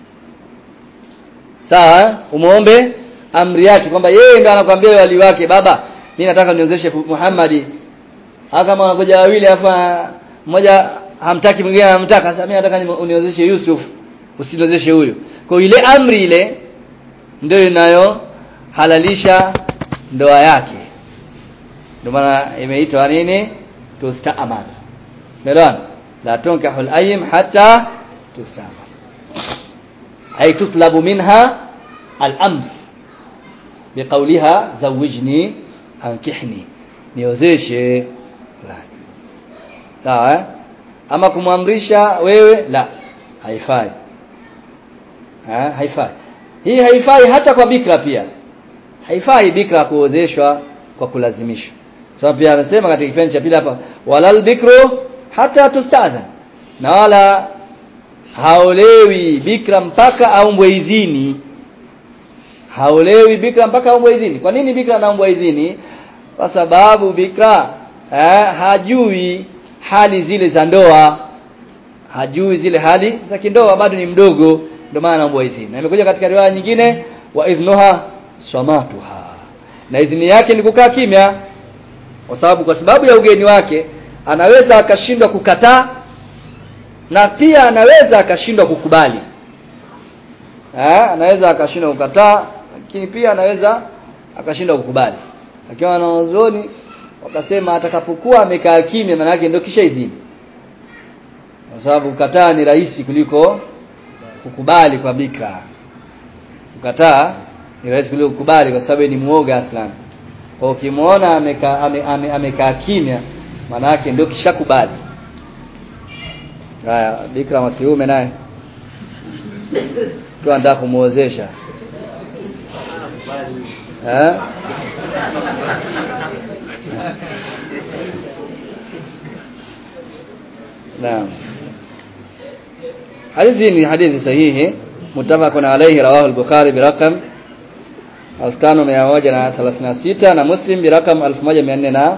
sawa umuombe amri yake kwamba yeye ndo anakuambia wali wake baba mimi nataka niozeshe Muhammadi hata kama wanakuja wawili afa mmoja hamtaki mwingine anamtaka sasa mimi nataka uniozeshe Yusuf usiniozeshe huyo kwa ile amri ile ndio inayo halalisha ndoa yake ndio maana imeitwa nini tustaamar melon la tunkahul ayyim hatta tustaamar ay tutlabu minha al-amr biqawliha zawijni ankihni niozeshe sawa eh? ama kumwamrisha wewe la haifai ha, haifai hii haifai hata kwa bikra pia haifai bikra kuozeshwa kwa kulazimishwa sababu pia amesema katika kipindi cha pili hapa walal bikru hata tustadhan na wala haolewi bikra mpaka aombwe idhini haolewi bikra mpaka aombwe idhini kwa nini bikra anaombwa idhini kwa sababu bikra eh, hajui hali zile za ndoa hajui zile hali za kindoa bado ni mdogo ndio maana anaombwa idhini na imekuja katika riwaya nyingine wa idhnuha samatuha na idhini yake ni kukaa kimya kwa sababu kwa sababu ya ugeni wake anaweza akashindwa kukataa na pia anaweza akashindwa kukubali eh anaweza akashindwa kukataa lakini pia anaweza akashindwa kukubali akiwa na wazoni wakasema atakapokuwa amekaa kimya maana yake ndio kisha idhini kwa sababu kukataa ni rahisi kuliko kukubali kwa bikra kukataa ni rahisi kuliko kukubali kwa sababu ni muoga aslan kwa ukimwona amekaa ame, ame, ame kimya maana yake ndio kishakubali haya bikra wa kiume naye tu anataka kumuozesha eh naam hadithi ni hadithi sahihi mutafaqun alayhi rawahu al-bukhari biraqam 5136 na muslim biraqam 1419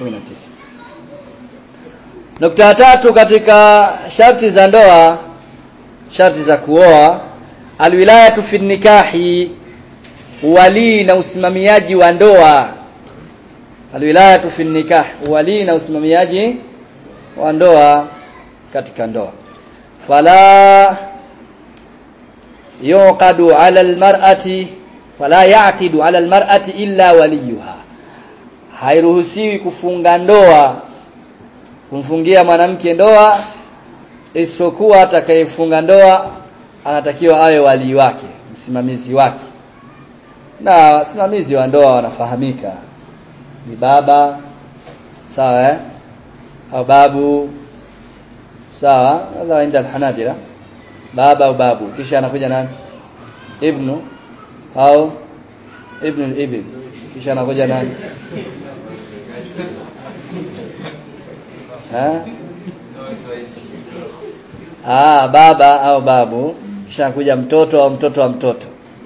nukta ya tatu katika sharti za ndoa sharti za kuoa alwilayatu fi nikahi wali na usimamiaji wa ndoa alwilayatu fi nikah wali na usimamiaji wa ndoa katika ndoa fala yuqadu ala almar'ati fala yaqidu ala almar'ati illa waliyuha hairuhusiwi kufunga ndoa kumfungia mwanamke ndoa isipokuwa atakayefunga ndoa anatakiwa awe wali wake msimamizi wake na wasimamizi wa ndoa wanafahamika ni baba sawa eh au babu sawa hadha inda alhanabila baba au babu kisha anakuja nani ibnu au ibnu al-ibn kisha anakuja nani ha ah baba au babu kisha anakuja mtoto au mtoto wa mtoto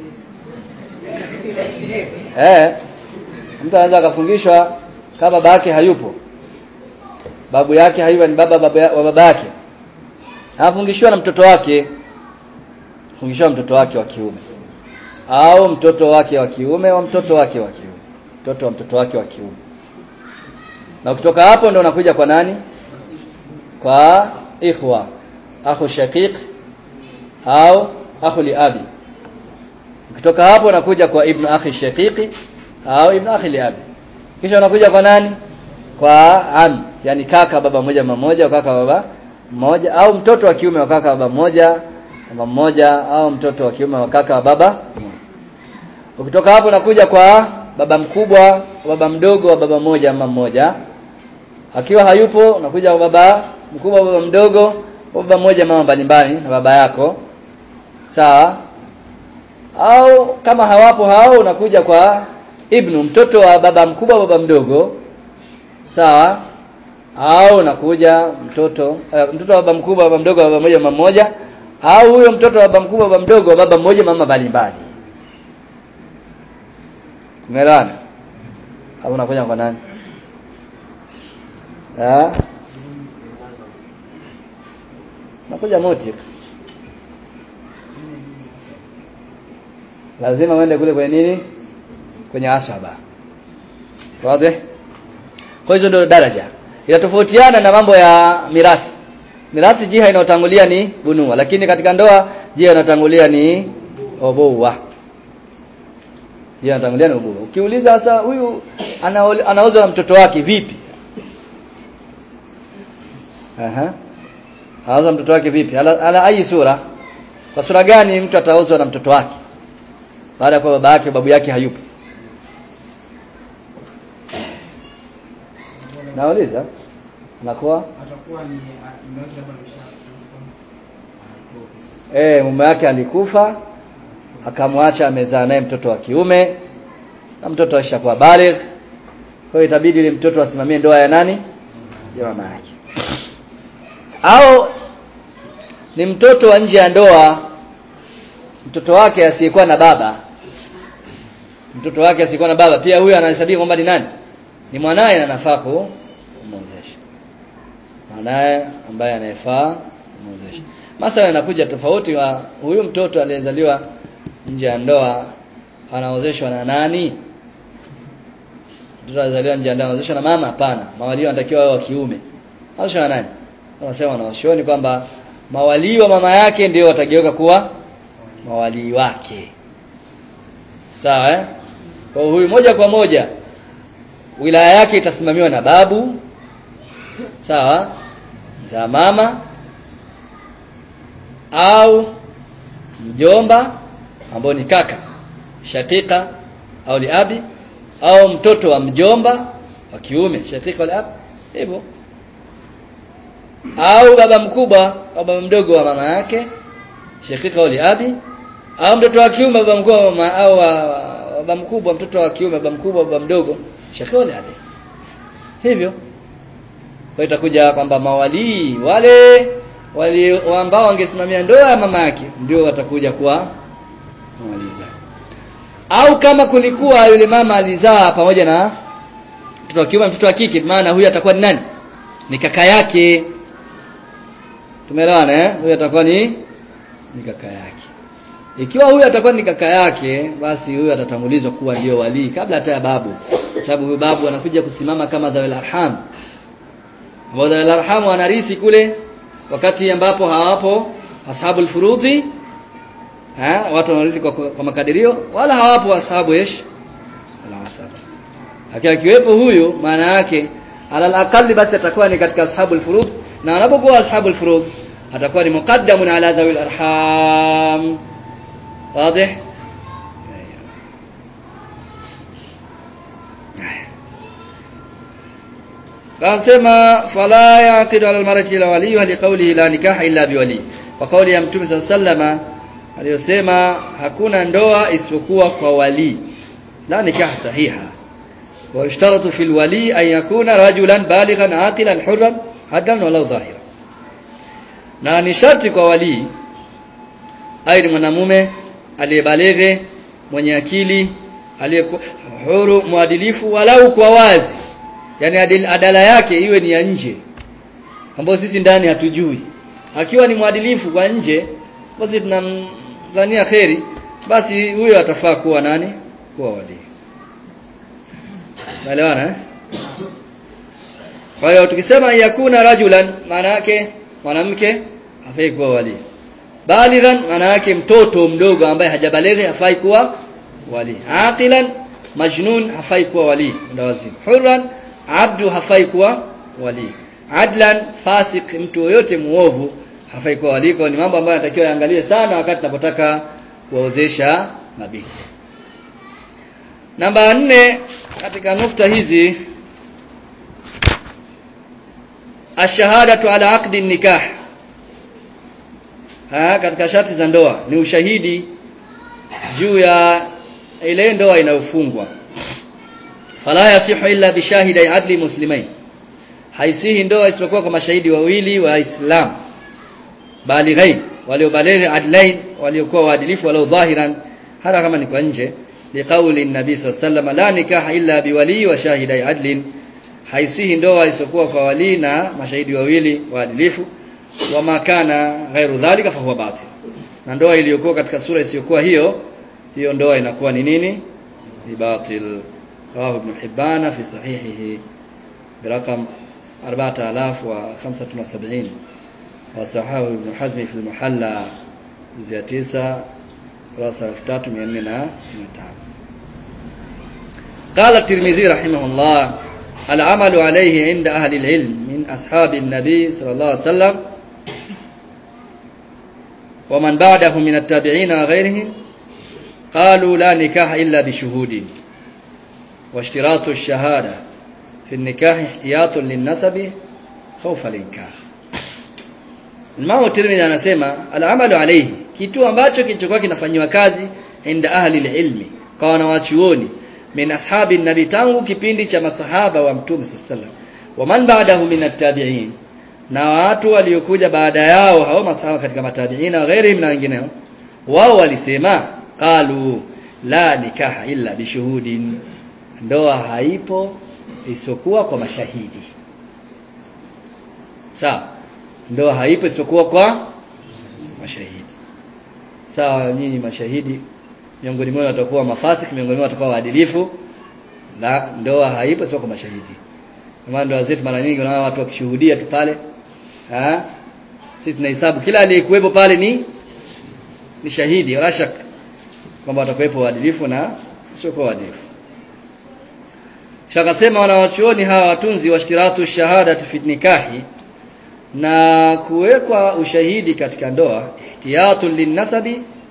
eh mtu anaweza akafungishwa kama baba yake hayupo babu yake hayupo ni baba baba wa baba yake anafungishiwa na mtoto wake fungishiwa mtoto wake wa kiume au mtoto wake wa kiume wa mtoto wake wa kiume mtoto wa mtoto wake wa kiume na ukitoka hapo ndio unakuja kwa nani kwa ikhwa akhu shaqiq au akhu li abi ukitoka hapo unakuja kwa ibn akhi shaqiqi au ibn akhi li abi kisha unakuja kwa nani kwa am yani kaka baba mmoja mama mmoja kaka baba mmoja au mtoto wa kiume wa kaka baba mmoja mama mmoja au mtoto wa kiume wa kaka wa baba ukitoka hapo unakuja kwa baba mkubwa baba mdogo wa baba mmoja mama mmoja akiwa hayupo unakuja kwa baba mkubwa baba mdogo baba mmoja mama mbalimbali na baba yako sawa au kama hawapo hao unakuja kwa ibnu mtoto wa baba mkubwa baba mdogo sawa au unakuja mtoto uh, mtoto wa baba mkubwa baba mdogo baba mmoja mama mmoja au huyo mtoto wa baba mkubwa baba mdogo baba mmoja mama mbalimbali umeelewana au unakuja kwa nani ah nakuja moti lazima uende kule kwenye nini kwenye asaba wazi kwa hizo ndio daraja inatofautiana na mambo ya mirathi mirathi jiha inayotangulia ni bunua lakini katika ndoa jiha inayotangulia ni oboa jiha inayotangulia ni oboa ukiuliza sasa huyu anaozwa na mtoto wake vipi aha anaozwa mtoto wake vipi ala, ala ayi sura kwa sura gani mtu ataozwa na mtoto wake baada ya kuwa baba yake babu yake hayupo nauliza anakuwa atakuwa ni mume wake labda ameshakufa eh mume wake alikufa akamwacha amezaa naye mtoto wa kiume na mtoto ashakuwa baligh kwa hiyo itabidi ile mtoto asimamie ndoa ya nani ya mama yake au ni mtoto wa nje ya ndoa mtoto wake asiyekuwa na baba mtoto wake asiyekuwa na baba pia huyo anahesabika kwamba ni nani ni mwanaye na nafaa kumwozesha mwanaye ambaye anayefaa kumwozesha masala inakuja tofauti wa huyu mtoto aliyezaliwa nje ya ndoa anaozeshwa na nani mtoto alizaliwa nje ya ndoa anaozeshwa na mama hapana mawalio wanatakiwa wawe wa kiume anaozeshwa na nani wanasema wanaoshuoni kwamba mawalii wa mama yake ndio watageuka kuwa mawalii wake sawa eh kwa huyu moja kwa moja wilaya yake itasimamiwa na babu sawa za mama au mjomba ambao ni kaka shakika au liabi au mtoto wa mjomba wa kiume shakika au liabi hivyo au baba mkubwa au baba mdogo wa mama yake shakika au liabi au mtoto wa kiume baba mkubwa wa mama au wa- wa- baba mkubwa mtoto wa kiume baba mkubwa baba mdogo shakika au liabi hivyo kwa itakuja kwamba mawalii wale wale ambao wangesimamia ndoa ya mama yake ndio watakuja kuwa mawalii zake au kama kulikuwa yule mama alizaa pamoja na mtoto wa kiume mtoto wa kike maana huyu atakuwa ni nani ni kaka yake tumeelewana eh huyu atakuwa ni ni kaka yake ikiwa huyu atakuwa ni kaka yake basi huyu atatangulizwa kuwa ndio walii kabla hata ya babu kwa sababu huyu babu anakuja kusimama kama dhawil arham ambao dhawil arham wanarithi kule wakati ambapo hawapo ashabul furudhi ha watu wanarithi kwa, kwa makadirio wala hawapo ashabu ish al-asab akiwa kiwepo huyu maana yake alal aqalli basi atakuwa ni katika ashabul furudh na anapokuwa ashabul furudh atakuwa ni muqaddamun ala dhawil arham واضح Kasema fala yaqidu ala almarati ila wali wa liqawlihi la nikaha illa biwali. Kwa kauli ya Mtume صلى الله aliyosema hakuna ndoa isipokuwa kwa wali. La nikaha sahiha. Wa ishtaratu fil wali an yakuna rajulan balighan aqilan hurran hadan walau dhahira. Na ni sharti kwa wali awe ni mwanamume aliyebaleghe mwenye akili aliyekuwa huru mwadilifu walau kwa wazi yani adil, adala yake iwe ni ya nje ambayo sisi ndani hatujui akiwa ni mwadilifu kwa nje basi tunamdhania kheri basi huyo atafaa kuwa nani kuwa wali naelewana eh kwa hiyo tukisema yakuna rajulan maana yake mwanamke hafai kuwa wali balighan maana yake mtoto mdogo ambaye hajabaleghe hafai kuwa wali aqilan majnun hafai kuwa wali ndawazimu hurran abdu hafai kuwa wali adlan fasik mtu yoyote muovu hafai kuwa wali kwa ni mambo ambayo yanatakiwa yaangaliwe sana wakati tunapotaka kuwaozesha mabinti namba nne katika nukta hizi ashahadatu ala aqdi nikah ha, katika sharti za ndoa ni ushahidi juu ya ile ndoa inayofungwa fala yasihu illa bishahidi adli muslimain haisihi ndoa isipokuwa kwa mashahidi wawili wa Islam balighain waliobalighi adlain waliokuwa waadilifu walau dhahiran hata kama ni kwa nje liqauli nabii sallallahu alayhi wasallam la nikaha illa biwali wa shahidai adlin haisihi ndoa isipokuwa kwa wali na mashahidi wawili waadilifu wa makana ghairu dhalika fa huwa batil na ndoa iliyokuwa katika sura isiyokuwa hiyo hiyo ndoa inakuwa ni nini ni batil rawahu ibn hibana fi sahihihi برقم 4075 وصححه ابن حزم في المحلى جزء 9 kurasa 3465 قال الترمذي رحمه الله العمل عليه عند أهل العلم من أصحاب النبي صلى الله عليه وسلم ومن بعده من التابعين وغيرهم قالوا لا نكاح إلا بشهود واشتراط الشهادة في النكاح احتياط للنسب خوف الإنكار Imam Tirmidhi anasema al-amalu alayhi kitu ambacho kilichokuwa kinafanywa kazi inda ahli ilmi kwa wanawachuoni min ashabi nabi tangu kipindi cha masahaba wa mtume sallallahu wa man ba'dahu min at-tabi'in na watu waliokuja baada yao hao masahaba katika matabiina na ghairihim na wengineo wao walisema qalu la nikaha illa bishuhudin ndoa haipo isipokuwa kwa mashahidi sawa ndoa haipo isipokuwa kwa mashahidi sawa nyinyi mashahidi miongoni mwao watakuwa mafasik miongoni mwao watakuwa waadilifu la ndoa haipo isipokuwa kwa mashahidi kama ndoa zetu mara nyingi unaona watu wakishuhudia tu pale ah sisi tunahesabu kila aliyekuwepo pale ni ni shahidi wala shaka kwamba watakuwepo waadilifu na sio kwa waadilifu shakasema wanawachuoni hawa watunzi wa shtiratu shahada fi nikahi na kuwekwa ushahidi katika ndoa ihtiyatun linnasabi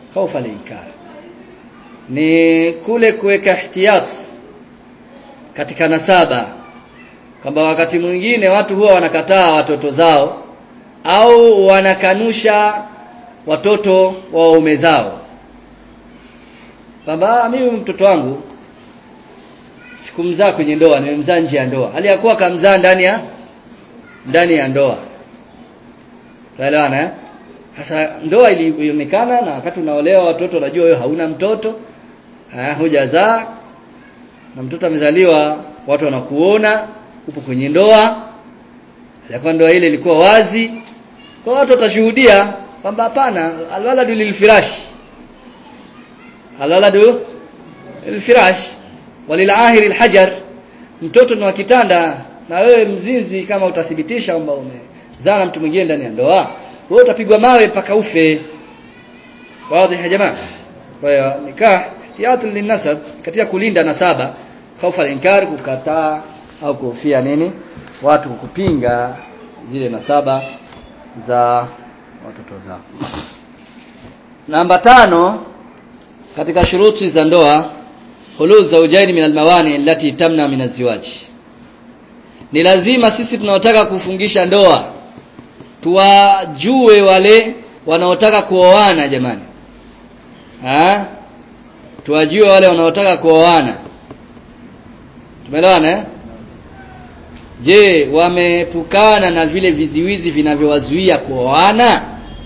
khawfa al-inkar ni kule kuweka ihtiyat katika nasaba kwamba wakati mwingine watu huwa wanakataa watoto zao au wanakanusha watoto wa waume zao kwamba mimi mtoto wangu sikumzaa kwenye ndoa nimemzaa nje ya ndoa hali ya kuwa kamzaa ndani ya ndani ya ndoa tuelewana eh sasa ndoa ilionekana na wakati unaolewa watoto unajua wewe hauna mtoto eh hujazaa na mtoto amezaliwa watu wanakuona upo kwenye ndoa ilikuwa ndoa ile ilikuwa wazi kwa watu watashuhudia kwamba hapana alwaladu lilfirash alwaladu lilfirash walilahiri alhajar mtoto ni wa kitanda na wewe mzinzi kama utathibitisha kwamba umezaa na mtu mwingine ndani ya ndoa wewe utapigwa mawe mpaka ufe wazi ya jamaa kwa hiyo nikah ihtiyat linasab katika kulinda nasaba khaufa inkar kukataa au kuhofia nini watu kupinga zile nasaba za watoto zao namba tano katika shuruti za ndoa hulul zawjaini min almawani allati tamna min azwaj ni lazima sisi tunaotaka kufungisha ndoa tuwajue wale wanaotaka kuoana jamani ha tuwajue wale wanaotaka kuoana tumeelewana eh je wamepukana na vile viziwizi vinavyowazuia kuoana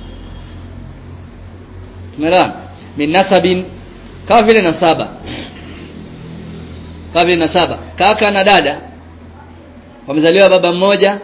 tumeelewana min nasabin kama vile nasaba kama vile nasaba kaka na dada wamezaliwa baba mmoja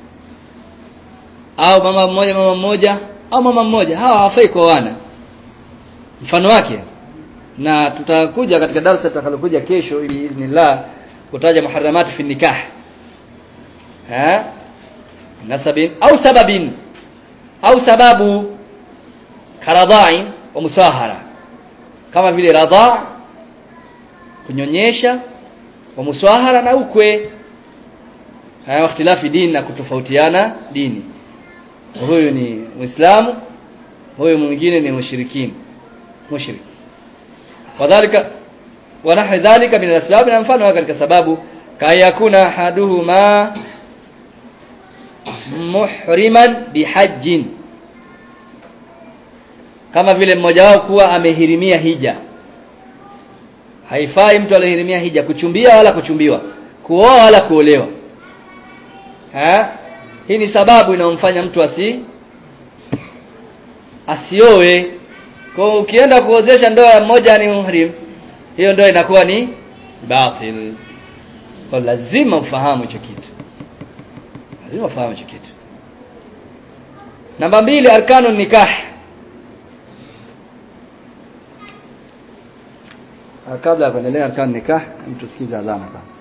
au mama mmoja mama mmoja au mama mmoja hawa hawafai kuoana mfano wake na tutakuja katika darasa tutakalokuja kesho biidhnillah kutaja muharramat fi nikah ha nasabin au sababin au sababu karadhain wa musahara kama vile radha kunyonyesha wa musahara na ukwe haya ikhtilafi dini na kutofautiana dini huyu ni muislamu huyu mwingine ni mushrikini mushrik wadhālika wa nahwi dhalika min al-asbab na mfano katika sababu kayakuna haduhuma muhriman bihajjin kama vile mmoja wao kuwa amehirimia hija haifai mtu aliyehirimia hija kuchumbia wala kuchumbiwa kuoa wala kuolewa ha? hii ni sababu inayomfanya mtu asi asioe kwa ukienda kuozesha ndoa ya mmoja ni muhrim hiyo ndoa inakuwa ni batil kwa lazima ufahamu hicho kitu lazima ufahamu hicho kitu namba mbili arkanu nikah kabla ya kuendelea arkanu nikah mtu sikiza adhana kwanza